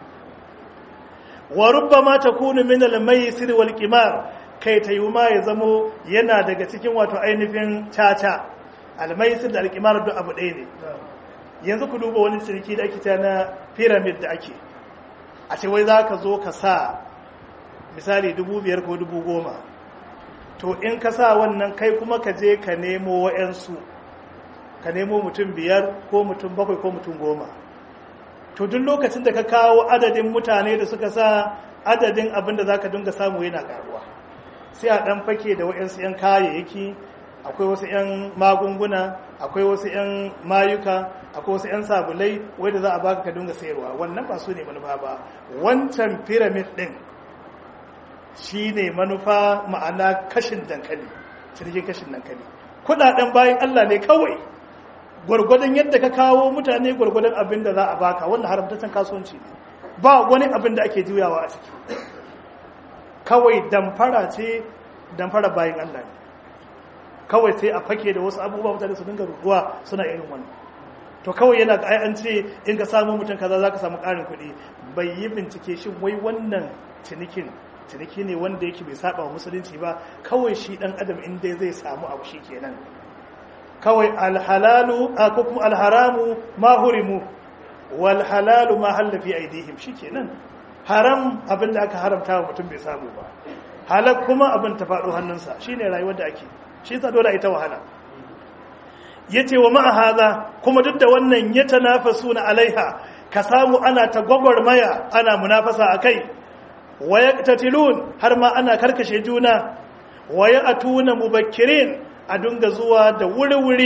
wa rubbama takunu min al-maysir wal qimar kai ta yi ma ya zamo yana daga cikin wato ainihin caca almaisir da alkimar duk abu ɗaya ne yanzu ku duba wani cirki da ake ta na pyramid da ake a ce wai za ka zo ka sa misali dubu biyar ko dubu goma to in ka sa wannan kai kuma ka je ka nemo wa'yansu ka nemo mutum biyar ko mutum bakwai ko mutum goma to duk lokacin da ka kawo adadin mutane da suka sa adadin abin da za ka dinga samu yana karuwa sai a ɗan fake da waɗansu 'yan kayayyaki akwai wasu 'yan magunguna akwai wasu 'yan mayuka akwai wasu 'yan sabulai wadda za a baka ka dinga sayarwa wannan ba su ne manufa ba wancan pyramid ɗin shi ne manufa ma'ana kashin dankali cinikin kashin dankali kuɗaɗen bayan allah ne kawai gwargwadon yadda ka kawo mutane gwargwadon abin da za a baka wanda haramtaccen kasuwanci ne ba wani abin da ake juyawa a ciki kawai damfara ce damfara bayan Allah ne kawai sai a fake da wasu abubuwa mutane su dinga ruduwa suna irin wannan to kawai yana ga an ce in ka samu mutum kaza zaka samu ƙarin kuɗi bai yi bincike shi wai wannan cinikin ciniki ne wanda yake bai saba wa musulunci ba kawai shi dan adam in dai zai samu abu shi kenan kawai alhalalu ko kuma alharamu ma hurimu wal halalu ma halla fi aidihim shikenan haram abin da aka haramta wa mutum bai samu ba halak kuma abin ta faɗo hannunsa shine rayuwar da ake shi ta dole ita wahala yace wa ma'a hadha kuma duk da wannan ya tanafasuna alaiha ka samu ana ta gwagwarmaya ana munafasa akai wa yaqtatilun har ma ana karkashe juna wa ya'tuna mubakkirin a dunga zuwa da wuri-wuri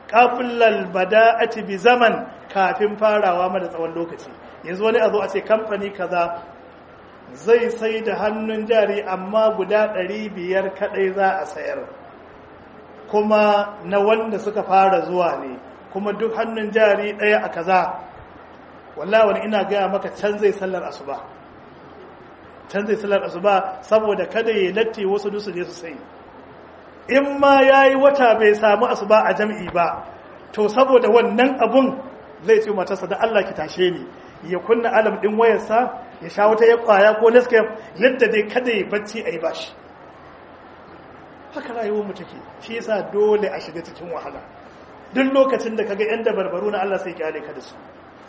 qablal bada'ati bi zaman kafin farawa ma da tsawon lokaci yanzu wani a zo a ce kamfani kaza zai sai da hannun jari amma guda 500 kadai za a sayar kuma na wanda suka fara zuwa ne kuma duk hannun jari ɗaya a kaza wallahi wani ina gaya maka can zai sallar asuba can zai sallar asuba saboda kada ya latti wasu dusu je su sai in ma ya yi wata bai samu asuba a jam'i ba to saboda wannan abun zai ce matarsa da Allah ki tashe ni ya kunna alam ɗin wayarsa ya sha wata ya kwaya ko nescafe yadda dai kada ya bacci a yi bashi haka rayuwar mu take shi yasa dole a shiga cikin wahala duk lokacin da kaga yan dabarbaru na Allah sai kyale ka da su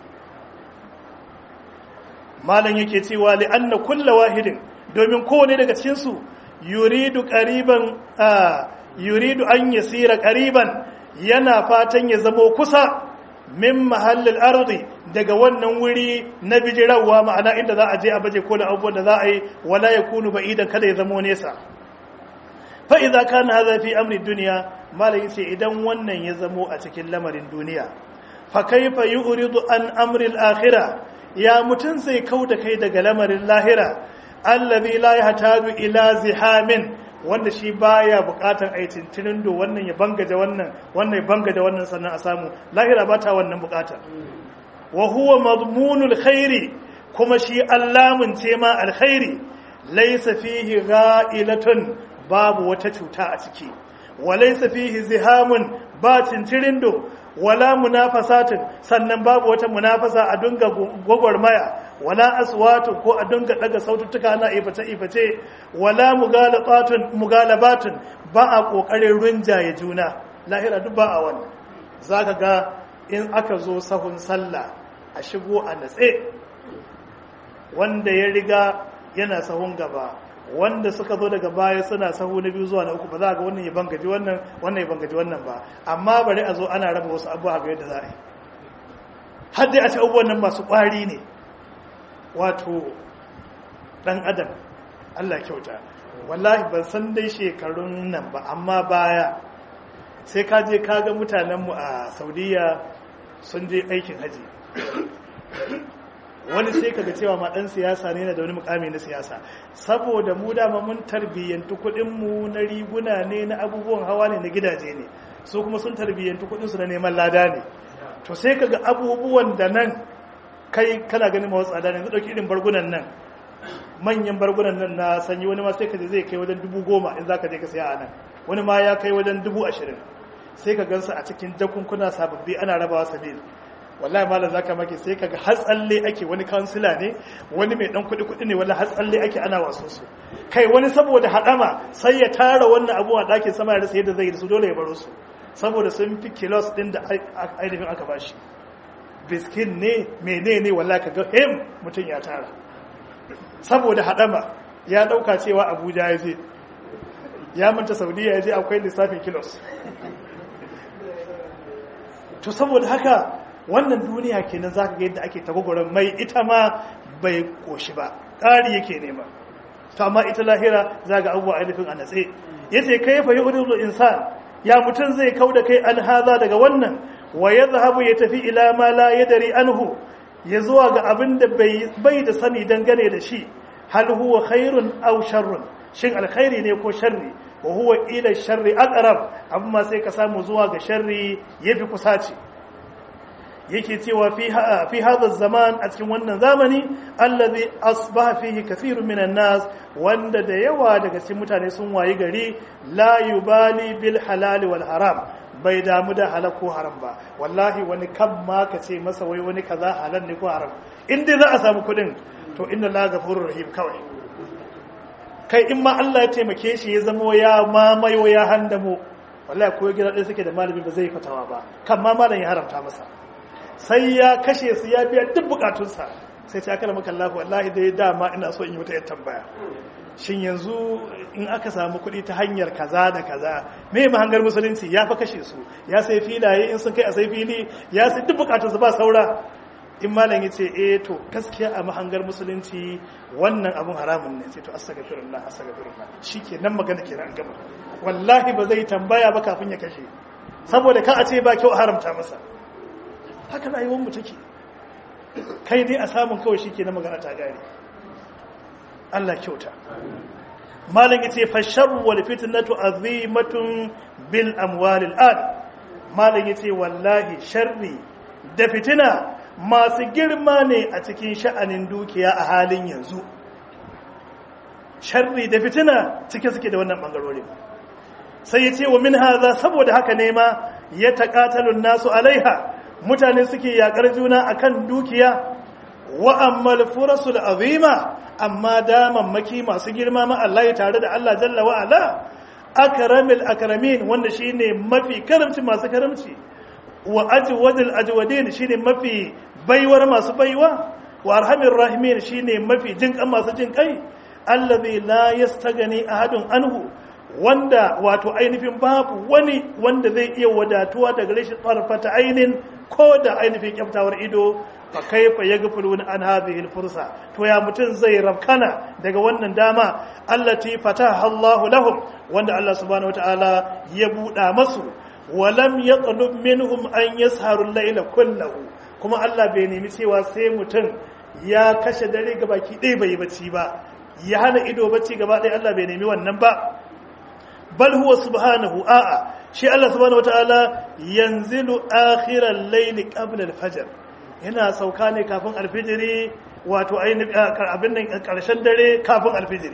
malam yake cewa li anna kullu wahidin domin kowane daga cikin su yuridu qariban yuridu an yasira qariban yana fatan ya zamo kusa min mahallil ardi daga wannan wuri na bijirawa ma'ana inda za a je a baje kolin abubuwan da za a yi wala yakunu ba'idan kada ya zamo nesa fa idza kana hadha fi amri dunya malai ce idan wannan ya zamo a cikin lamarin duniya fa kaifa yuridu an amri al-akhirah ya mutun sai kauda kai daga lamarin lahira allazi la yahtaju ila zihamin wanda shi baya bukatan aitin tinindo wannan ya bangaje wannan wannan ya bangaje wannan sannan a samu lahira ba ta wannan bukata wa huwa madmunul khairi kuma shi allamun ce ma alkhairi laysa fihi gha'ilatun babu wata cuta a ciki wa laysa fihi zihamun ba tintirindo wala munafasatin sannan babu wata munafasa a dunga gwagwarmaya wala aswatu ko a dunga daga saututtuka na iface iface wala mugalabatun mugalabatun ba a kokarin runjaye juna lahira duk ba a wannan zaka ga in aka zo sahun sallah a shigo a natse wanda ya riga yana sahun gaba wanda suka zo daga baya suna sahu na biyu zuwa na uku ba za ga wannan ya bangaji wannan wannan ya bangaji wannan ba amma bari a zo ana raba wasu abubuwa ga yadda za a yi har dai a ce abubuwan nan masu ƙwari ne wato ɗan adam Allah kyauta wallahi ban san dai shekarun nan ba amma baya sai ka je ka ga mutanenmu a saudiya sun je aikin haji wani sai kaga cewa ma dan siyasa ne na da wani mukami na siyasa saboda mu dama mun tarbiyyantu kuɗin mu na riguna ne na abubuwan hawa ne na gidaje ne su kuma sun tarbiyyantu kuɗin su na neman lada ne to sai kaga abubuwan da nan kai kana ganin mawa tsada ne zai dauki irin bargunan nan manyan bargunan nan na sanyi wani ma sai ka je zai kai wajen dubu goma in zaka je ka siya a nan wani ma ya kai wajen dubu ashirin sai ka gansu a cikin jakunkuna sababbi ana rabawa sabil wallahi malam zaka maki sai kaga har tsalle ake wani kansila ne wani mai dan kudi kudi ne wallahi har tsalle ake ana waso su kai wani saboda hadama sai ya tara wannan abu a dakin sama ya rasa yadda zai yi su dole ya baro su saboda sun fi kilos din da ainihin aka bashi biskin ne menene wallahi kaga him mutum ya tara saboda hadama ya dauka cewa Abuja ya je ya manta Saudiya ya je akwai lissafin kilos to saboda haka wannan duniya kenan zaka ga yadda ake tagogoron mai ita ma bai koshi ba ƙari yake nema to amma ita lahira zaga abubuwa ainihin a natse yace kai fa yuridul insan ya mutun zai kauda kai an haza daga wannan wa yadhhabu ya tafi ila ma la yadri anhu ya zuwa ga abin da bai da sani dangane da shi hal huwa khairun aw sharrun shin alkhairi ne ko sharri wa huwa ila sharri aqrab amma sai ka samu zuwa ga sharri yafi kusaci yake cewa fi hadha zaman a cikin wannan zamani allazi asbaha fihi kathirun minan nas wanda da yawa daga cikin mutane sun wayi gari la yubali bil halal wal haram bai damu da halal ko haram ba wallahi wani kan ma ka ce masa wai wani kaza halal ne ko haram in dai za a samu kudin to inna la ghafurur rahim kawai kai in ma Allah ya taimake shi ya zama ya mamayo ya handamo wallahi ko gida ɗaya suke da malami ba zai fatawa ba kan ma malam ya haramta masa sai ya kashe su ya biya duk bukatunsa sai ta kala maka Allah wallahi dai dama ina so in yi wata yar tambaya shin yanzu in aka samu kuɗi ta hanyar kaza da kaza me mahangar musulunci ya fa kashe su ya sai filaye in sun kai a sai fili ya sai duk bukatunsa ba saura in malam ya ce eh to gaskiya a mahangar musulunci wannan abun haramun ne sai to astaghfirullah astaghfirullah shikenan magana kenan an gaba wallahi ba zai tambaya ba kafin ya kashe saboda ka a ce ba kyau a haramta masa haka rayuwar mu take kai dai a samun kawai shi ke na magana ta gari Allah kyauta malam yace fa sharru wal fitnatu azimatun bil amwal al an malam yace wallahi sharri da fitina masu girma ne a cikin sha'anin dukiya a halin yanzu sharri da fitina cike suke da wannan bangarorin sai yace wa min haza saboda haka ne ma ya taqatalun nasu alaiha mutane suke yakar juna akan dukiya wa ammal furasul azima amma damammaki masu girma ma Allah ya tare da Allah jalla wa ala akramil akramin wanda shine mafi karamci masu karamci wa ajwadil ajwadin shine mafi baiwar masu baiwa wa arhamir rahimin shine mafi jinkan masu jinkai allazi la yastagani ahadun anhu wanda wato ainihin babu wani wanda zai iya wadatuwa daga rashin tsarfata ainin ko da ainihin kyaftawar ido fa kaifa yaghfuluna an hadhihi fursa to ya mutun zai rabkana daga wannan dama allati fataha Allahu lahum wanda Allah subhanahu wataala ya buɗa masu walam yaqlub minhum an yasharu al-layla kullahu kuma Allah bai nemi cewa sai mutun ya kashe dare gabaki ɗaya bai bacci ba ya hana ido bacci gaba ɗaya Allah bai nemi wannan ba bal huwa subhanahu a'a shi Allah subhanahu wataala yanzilu akhiral layli qabla al-fajr yana sauka ne kafin alfijiri wato ainihin abin nan karshen dare kafin alfijiri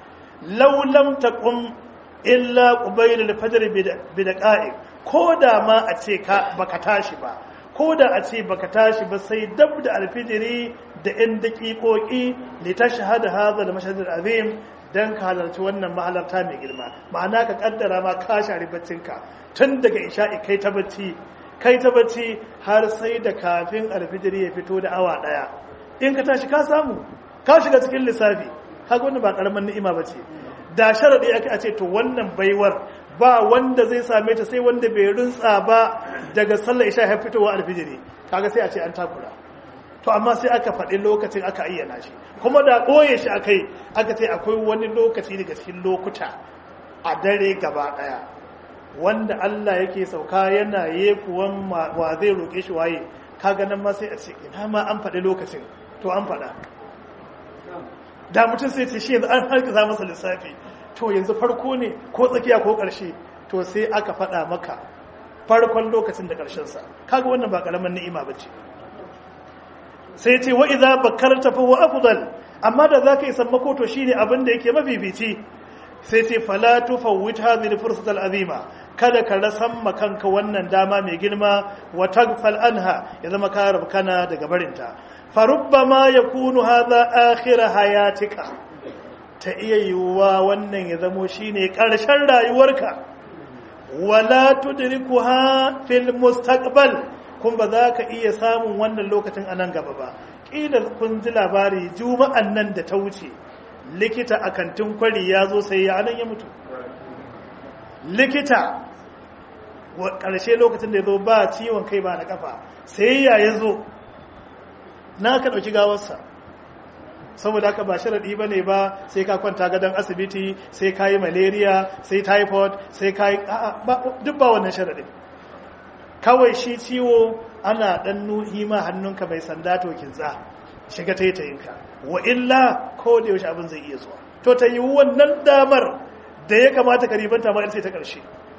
law lam taqum illa qubayl al-fajr bi daqa'iq ko da ma a ce ka baka tashi ba ko da a ce baka tashi ba sai dab da alfijiri da yan daƙiƙoƙi li tashhad hadha al-mashhad al-azim dan ka halarci wannan mahalarta mai girma ma'ana ka kaddara ma ka share baccinka tun daga isha'i kai ta bacci kai ta bacci har sai da kafin alfijiri ya fito da awa daya in ka tashi ka samu ka shiga cikin lissafi kaga wannan ba karaman ni'ima bace da sharadi aka ce to wannan baiwar ba wanda zai same ta sai wanda bai runtsa ba daga sallar isha har fitowa alfijiri kaga sai a ce an takura to amma sai aka faɗi lokacin aka ayyana shi kuma da ɓoye shi aka yi aka ce akwai wani lokaci daga cikin lokuta a dare gaba ɗaya wanda Allah yake sauka yana yekuwan wa zai roƙe shi waye kaga nan ma sai a ce ina ma an faɗi lokacin to an faɗa da mutum sai ce shi yanzu an harkiza masa lissafi to yanzu farko ne ko tsakiya ko ƙarshe to sai aka faɗa maka farkon lokacin da ƙarshensa kaga wannan ba ƙaramin ni'ima ba ce sai ce wa idza bakarta fa huwa afdal amma da zaka yi sammako to shine abin da yake mafifici sai ce fala tufawwit hadhihi al-fursata al-azima kada ka rasan makanka wannan dama mai girma wa tagfal anha ya zama ka rabkana daga barinta fa rubbama yakunu hadha akhir hayatika ta iya yiwuwa wannan ya zamo shine karshen rayuwarka wala tudrikuha fil mustaqbal kun ba za ka iya samun wannan lokacin a nan gaba ba ƙila kun ji labari juma'an nan da ta wuce likita a kantin kwari ya zo sai ya anan ya mutu likita ƙarshe lokacin da ya zo ba ciwon kai ba na kafa sai ya ya zo na ka ɗauki gawarsa saboda haka ba sharaɗi ba ne ba sai ka kwanta gadon asibiti sai ka yi malaria sai typhoid sai ka yi duk ba wannan sharaɗin kawai shi ciwo ana ɗan nuhi ma hannunka mai sanda to kintsa shiga ta yi ta yinka wa illa ko da yaushe abin zai iya zuwa to ta yi wannan damar da ya kamata ka ribanta ma ce ta ƙarshe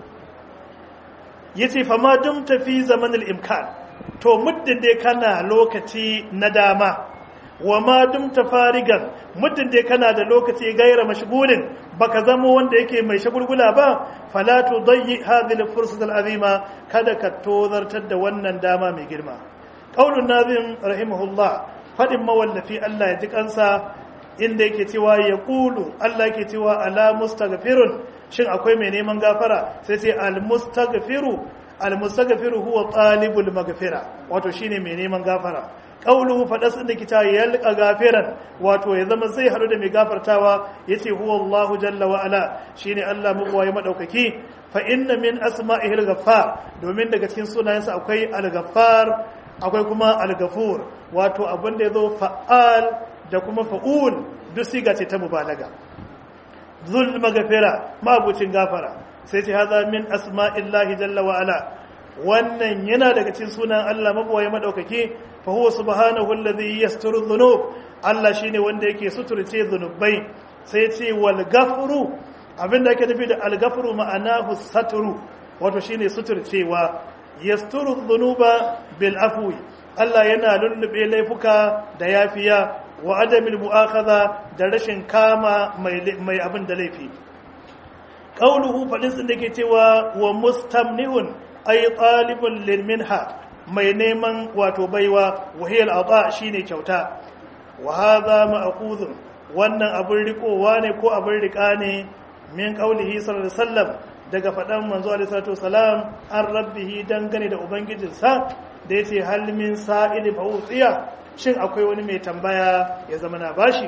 ya ce fama dum tafi zamanin imkan to muddin dai kana lokaci na dama wa ma dum farigan muddin dai kana da lokaci gaira mashgulin baka zama wanda yake mai shagulgula ba fala tudayyi hadhihi al-fursat al-azima kada ka tozartar da wannan dama mai girma qaulun nazim rahimahullah fadin mawallafi Allah ya ji kansa inda yake cewa ya kulu Allah yake cewa ala mustaghfirun shin akwai mai neman gafara sai sai al-mustaghfiru al-mustaghfiru huwa talibul maghfira wato shine mai neman gafara qauluhu fadas da kita yalqa gafiran wato ya zama zai haɗu da mai gafartawa yace huwa Allah jalla wa ala shine Allah mugwaye madaukaki fa inna min asma'ihi al-ghaffar domin daga cikin sunayensa akwai al-ghaffar akwai kuma al-ghafur wato abin da yazo fa'al da kuma fa'ul duk siga ce ta mubalaga zul maghfira mabucin gafara sai ce haza min asma'illahi jalla wa ala wannan yana daga cikin sunan Allah mabawaye madaukake fa huwa subhanahu alladhi yasturu dhunub Allah shine wanda yake suturce zunubai sai ce wal ghafuru abinda ake nufi da al ghafuru ma'anahu satru wato shine suturcewa yasturu dhunuba bil afwi Allah yana lullube laifuka da yafiya wa adamil mu'akhadha da rashin kama mai abin da laifi qauluhu fadin sun da ke cewa wa mustamnihun ay talibun lil minha mai neman wato baiwa wa hiya al shine kyauta wa hadha ma'khudhun wannan abin rikowa ne ko abin rika ne min qaulihi sallallahu alaihi wasallam daga fadan manzo alaihi salatu wasalam an rabbihi dangane da ubangijinsa da yace hal min sa'ili fa utiya shin akwai wani mai tambaya ya zama na bashi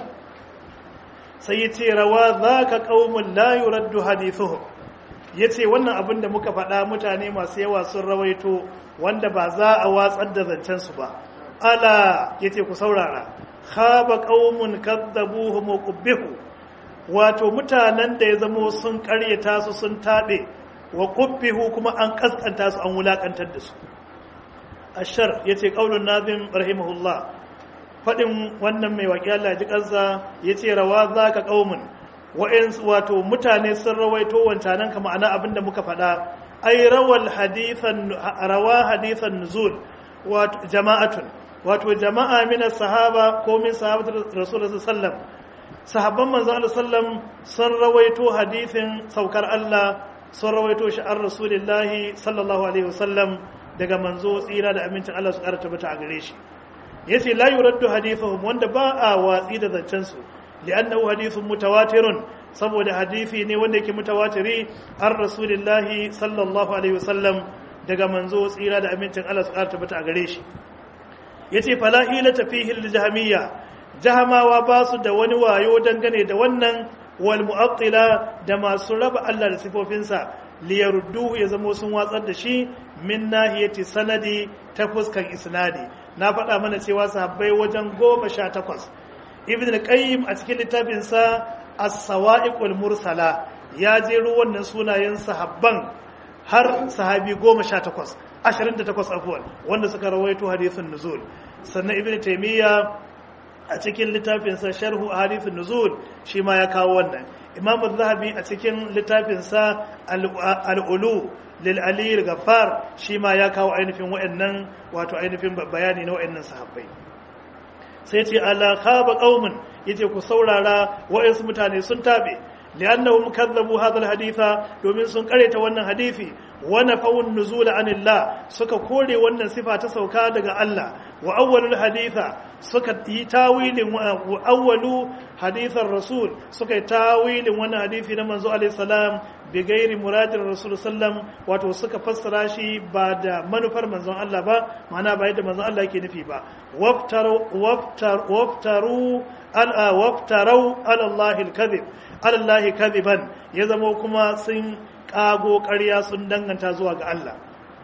sai ya ce rawa za ka ƙaumin layu raddu hadithuhum ya ce wannan abin da muka faɗa mutane masu yawa sun rawaito wanda ba za a watsar da zancensu ba ala ya ce ku saurara khaba ƙaumin kaddabuhu muqbihu wato mutanen da ya zamo sun ƙaryata su sun taɓe wa qubbihu kuma an kaskanta su an wulakantar da su ashar yace qaulun nazim rahimahullah fadin wannan mai waƙi Allah ji kansa yace rawa zaka qaumun wa'in wato mutane sun rawaito wancanan ka ma'ana abinda muka faɗa ai rawal hadithan rawa hadithan nuzul wato jama'atun wato jama'a min sahaba ko min sahabatu rasulullah sallallahu sahabban manzo Allah sallam sun rawaito hadithin saukar Allah sun rawaito shi an rasulillahi sallallahu alaihi wasallam daga manzo tsira da amincin Allah su ƙara tabbata a gare shi yace la yuraddu hadithuhum wanda ba a watsi da zancen su li'annahu hadithun mutawatirun saboda hadisi ne wanda yake mutawatiri an rasulillahi sallallahu alaihi wasallam daga manzo tsira da amincin Allah su ƙara tabbata a gare shi yace fala hilata fihi al-jahmiyya jahamawa ba su da wani wayo dangane da wannan wal mu'attila da masu raba Allah da sifofinsa liyarudduhu ya zamo sun watsar da shi min nahiyati sanadi ta fuskan isnadi na faɗa mana cewa sahabbai wajen goma sha takwas ibn al-qayyim a cikin littafinsa as-sawa'iqul mursala ya jero wannan sunayen sahabban har sahabi goma sha takwas ashirin da takwas afuwan wanda suka rawaito hadisin nuzul sannan ibn taymiya a cikin littafinsa sharhu hadithin nuzul shi ma ya kawo wannan imam zahabi a cikin littafinsa al'ulu lil'ali gafar shi ma ya kawo ainihin wa'annan wato ainihin bayani na wa'annan sahabbai sai ce ala khaba qaumun yace ku saurara wa'ansu mutane sun tabe li'annahum kazzabu hadha al-haditha domin sun kareta wannan hadisi wa nafawun nuzula anillah suka kore wannan sifa ta sauka daga Allah wa awwalul haditha suka yi tawilin wa awwalu hadithar rasul suka yi tawilin wannan hadisi na manzo alaihi salam bi gairi muradin rasul sallam wato suka fassara shi ba da manufar manzon Allah ba ma'ana ba yadda manzon Allah yake nufi ba waftaru waftar waftaru ala waftaru ala Allah al-kadhib ala Allah kadhiban ya zama kuma sun kago ƙarya sun danganta zuwa ga Allah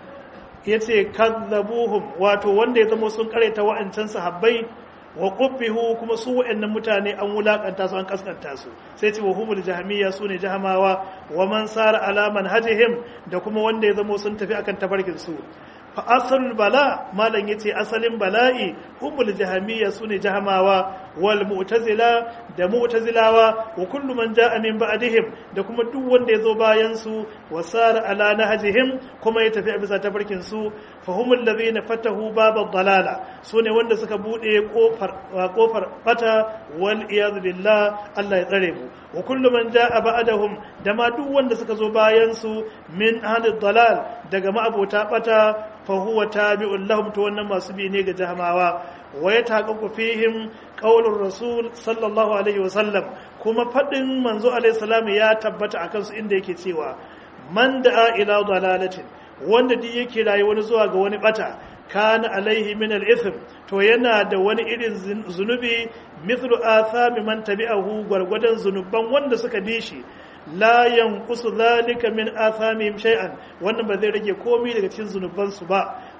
ya ce kazzabuhum wato wanda ya zama sun kareta wa'ancan sahabbai wa qubbihu kuma su wa'annan mutane an wulakanta su an kaskanta su sai ce wa humul jahmiya su ne jahamawa wa man sara ala manhajihim da kuma wanda ya zama sun tafi akan tafarkin su fa asalul bala malam yace asalin bala'i humul jahmiya su ne jahamawa wal mu'tazila da mu'tazilawa wa kullu man ja'a min ba'dihim da kuma duk wanda yazo bayan su wa sara ala nahjihim kuma ya tafi a bisa tafarkin su fa humul ladhina fatahu babad dalala sune wanda suka bude kofar kofar bata wal iyad billah Allah ya tsare mu wa kullu man ja'a ba'dahum da ma duk wanda suka zo bayan su min ahli dalal daga ma'abota bata fa huwa tabi'un lahum to wannan masu bi ne ga jahamawa wa ya taƙaƙu fihim ƙaunar rasul sallallahu alaihi wasallam kuma faɗin manzo alaihi salam ya tabbata a kansu inda yake cewa man da'a ila dalalatin wanda duk yake rayu wani zuwa ga wani bata kana alaihi min al-ithm to yana da wani irin zunubi mithlu athami man tabi'ahu gwargwadon zunuban wanda suka bi shi la yanqusu dhalika min athamihim shay'an wannan ba zai rage komai daga cikin zunuban su ba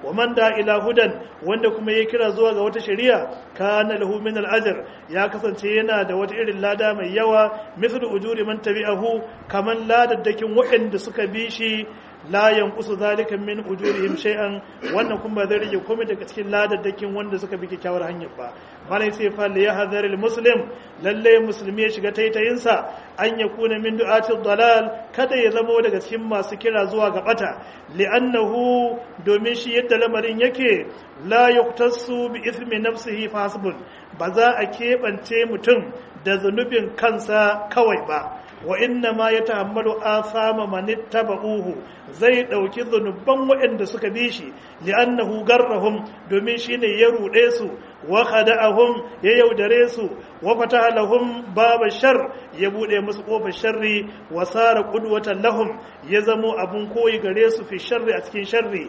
wa man da ila hudan wanda kuma ya kira zuwa ga wata shari'a kana lahu min al-ajr ya kasance yana da wata irin lada mai yawa mithlu ujuri man tabi'ahu kaman ladaddakin waɗanda suka bi shi la yanqusu zalika min ujurihim shay'an wannan kuma zai rage komai daga cikin ladaddakin wanda suka bi kyakkyawar hanyar ba malai sai fa li yahdhar muslim lalle musulmi ya shiga taitayin sa an yakuna min du'atil dalal kada ya zama daga cikin masu kira zuwa ga bata li'annahu domin shi yadda lamarin yake la yuqtasu bi ithmi nafsihi fasbun ba za a keɓance mutum da zunubin kansa kawai ba wa inna ma ya tahammalu asama man ittaba'uhu zai dauki zunuban waɗanda suka bi shi li'annahu garrahum domin shine ya rude su wa khada'ahum ya yaudare su wa fataha lahum baba shar ya bude musu kofar sharri wa sara qudwatan lahum ya zamo abun koyi gare su fi sharri a cikin sharri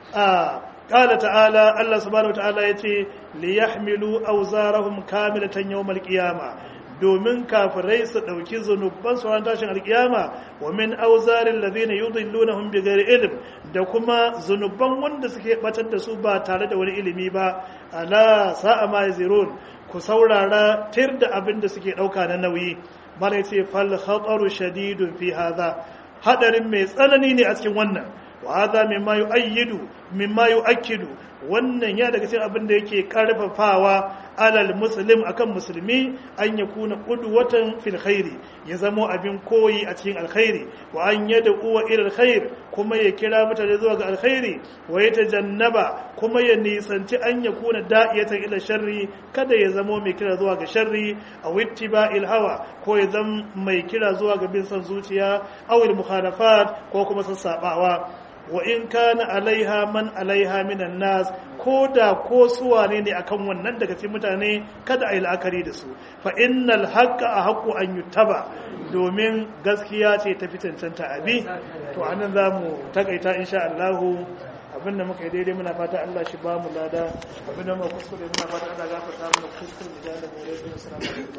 a قال تعالى الله سبحانه وتعالى يتي ليحملوا أوزارهم كاملة يوم القيامة domin kafirai su ɗauki zunubban su ran tashin alkiyama wa min auzarin ladina yudillunahum bighairi ilm da kuma zunubban wanda suke batar da su ba tare da wani ilimi ba ala sa'a ma yazirun ku saurara tir da abin da suke ɗauka na nauyi mala ce fal khataru shadidun fi hadha hadarin mai tsanani ne a cikin wannan wa hadha mimma yu'ayyidu mimma yu'akkidu wannan ya daga cikin abin da yake karfafawa alal muslim akan musulmi an ya kuna qudwatan fil khairi ya zamo abin koyi a cikin alkhairi wa an yada uwa ila alkhair kuma ya kira mutane zuwa ga alkhairi wa ya tajannaba kuma ya nisanci an ya kuna da'iyatan ila sharri kada ya zamo mai kira zuwa ga sharri aw ittiba'il hawa ko ya zama mai kira zuwa ga bin san zuciya aw al mukhalafat ko kuma sassabawa wa in kana alaiha man alaiha minan nas ko da ko suwane ne akan wannan daga cikin mutane kada a yi la'akari da su fa innal haqqa a haqqu an yuttaba domin gaskiya ce ta fi cancanta abi to anan zamu takaita insha Allah abinda muka yi daidai muna fata Allah shi ba mu lada abinda muka kuskure muna fata Allah gafarta mana kuskure da mu da mu assalamu alaikum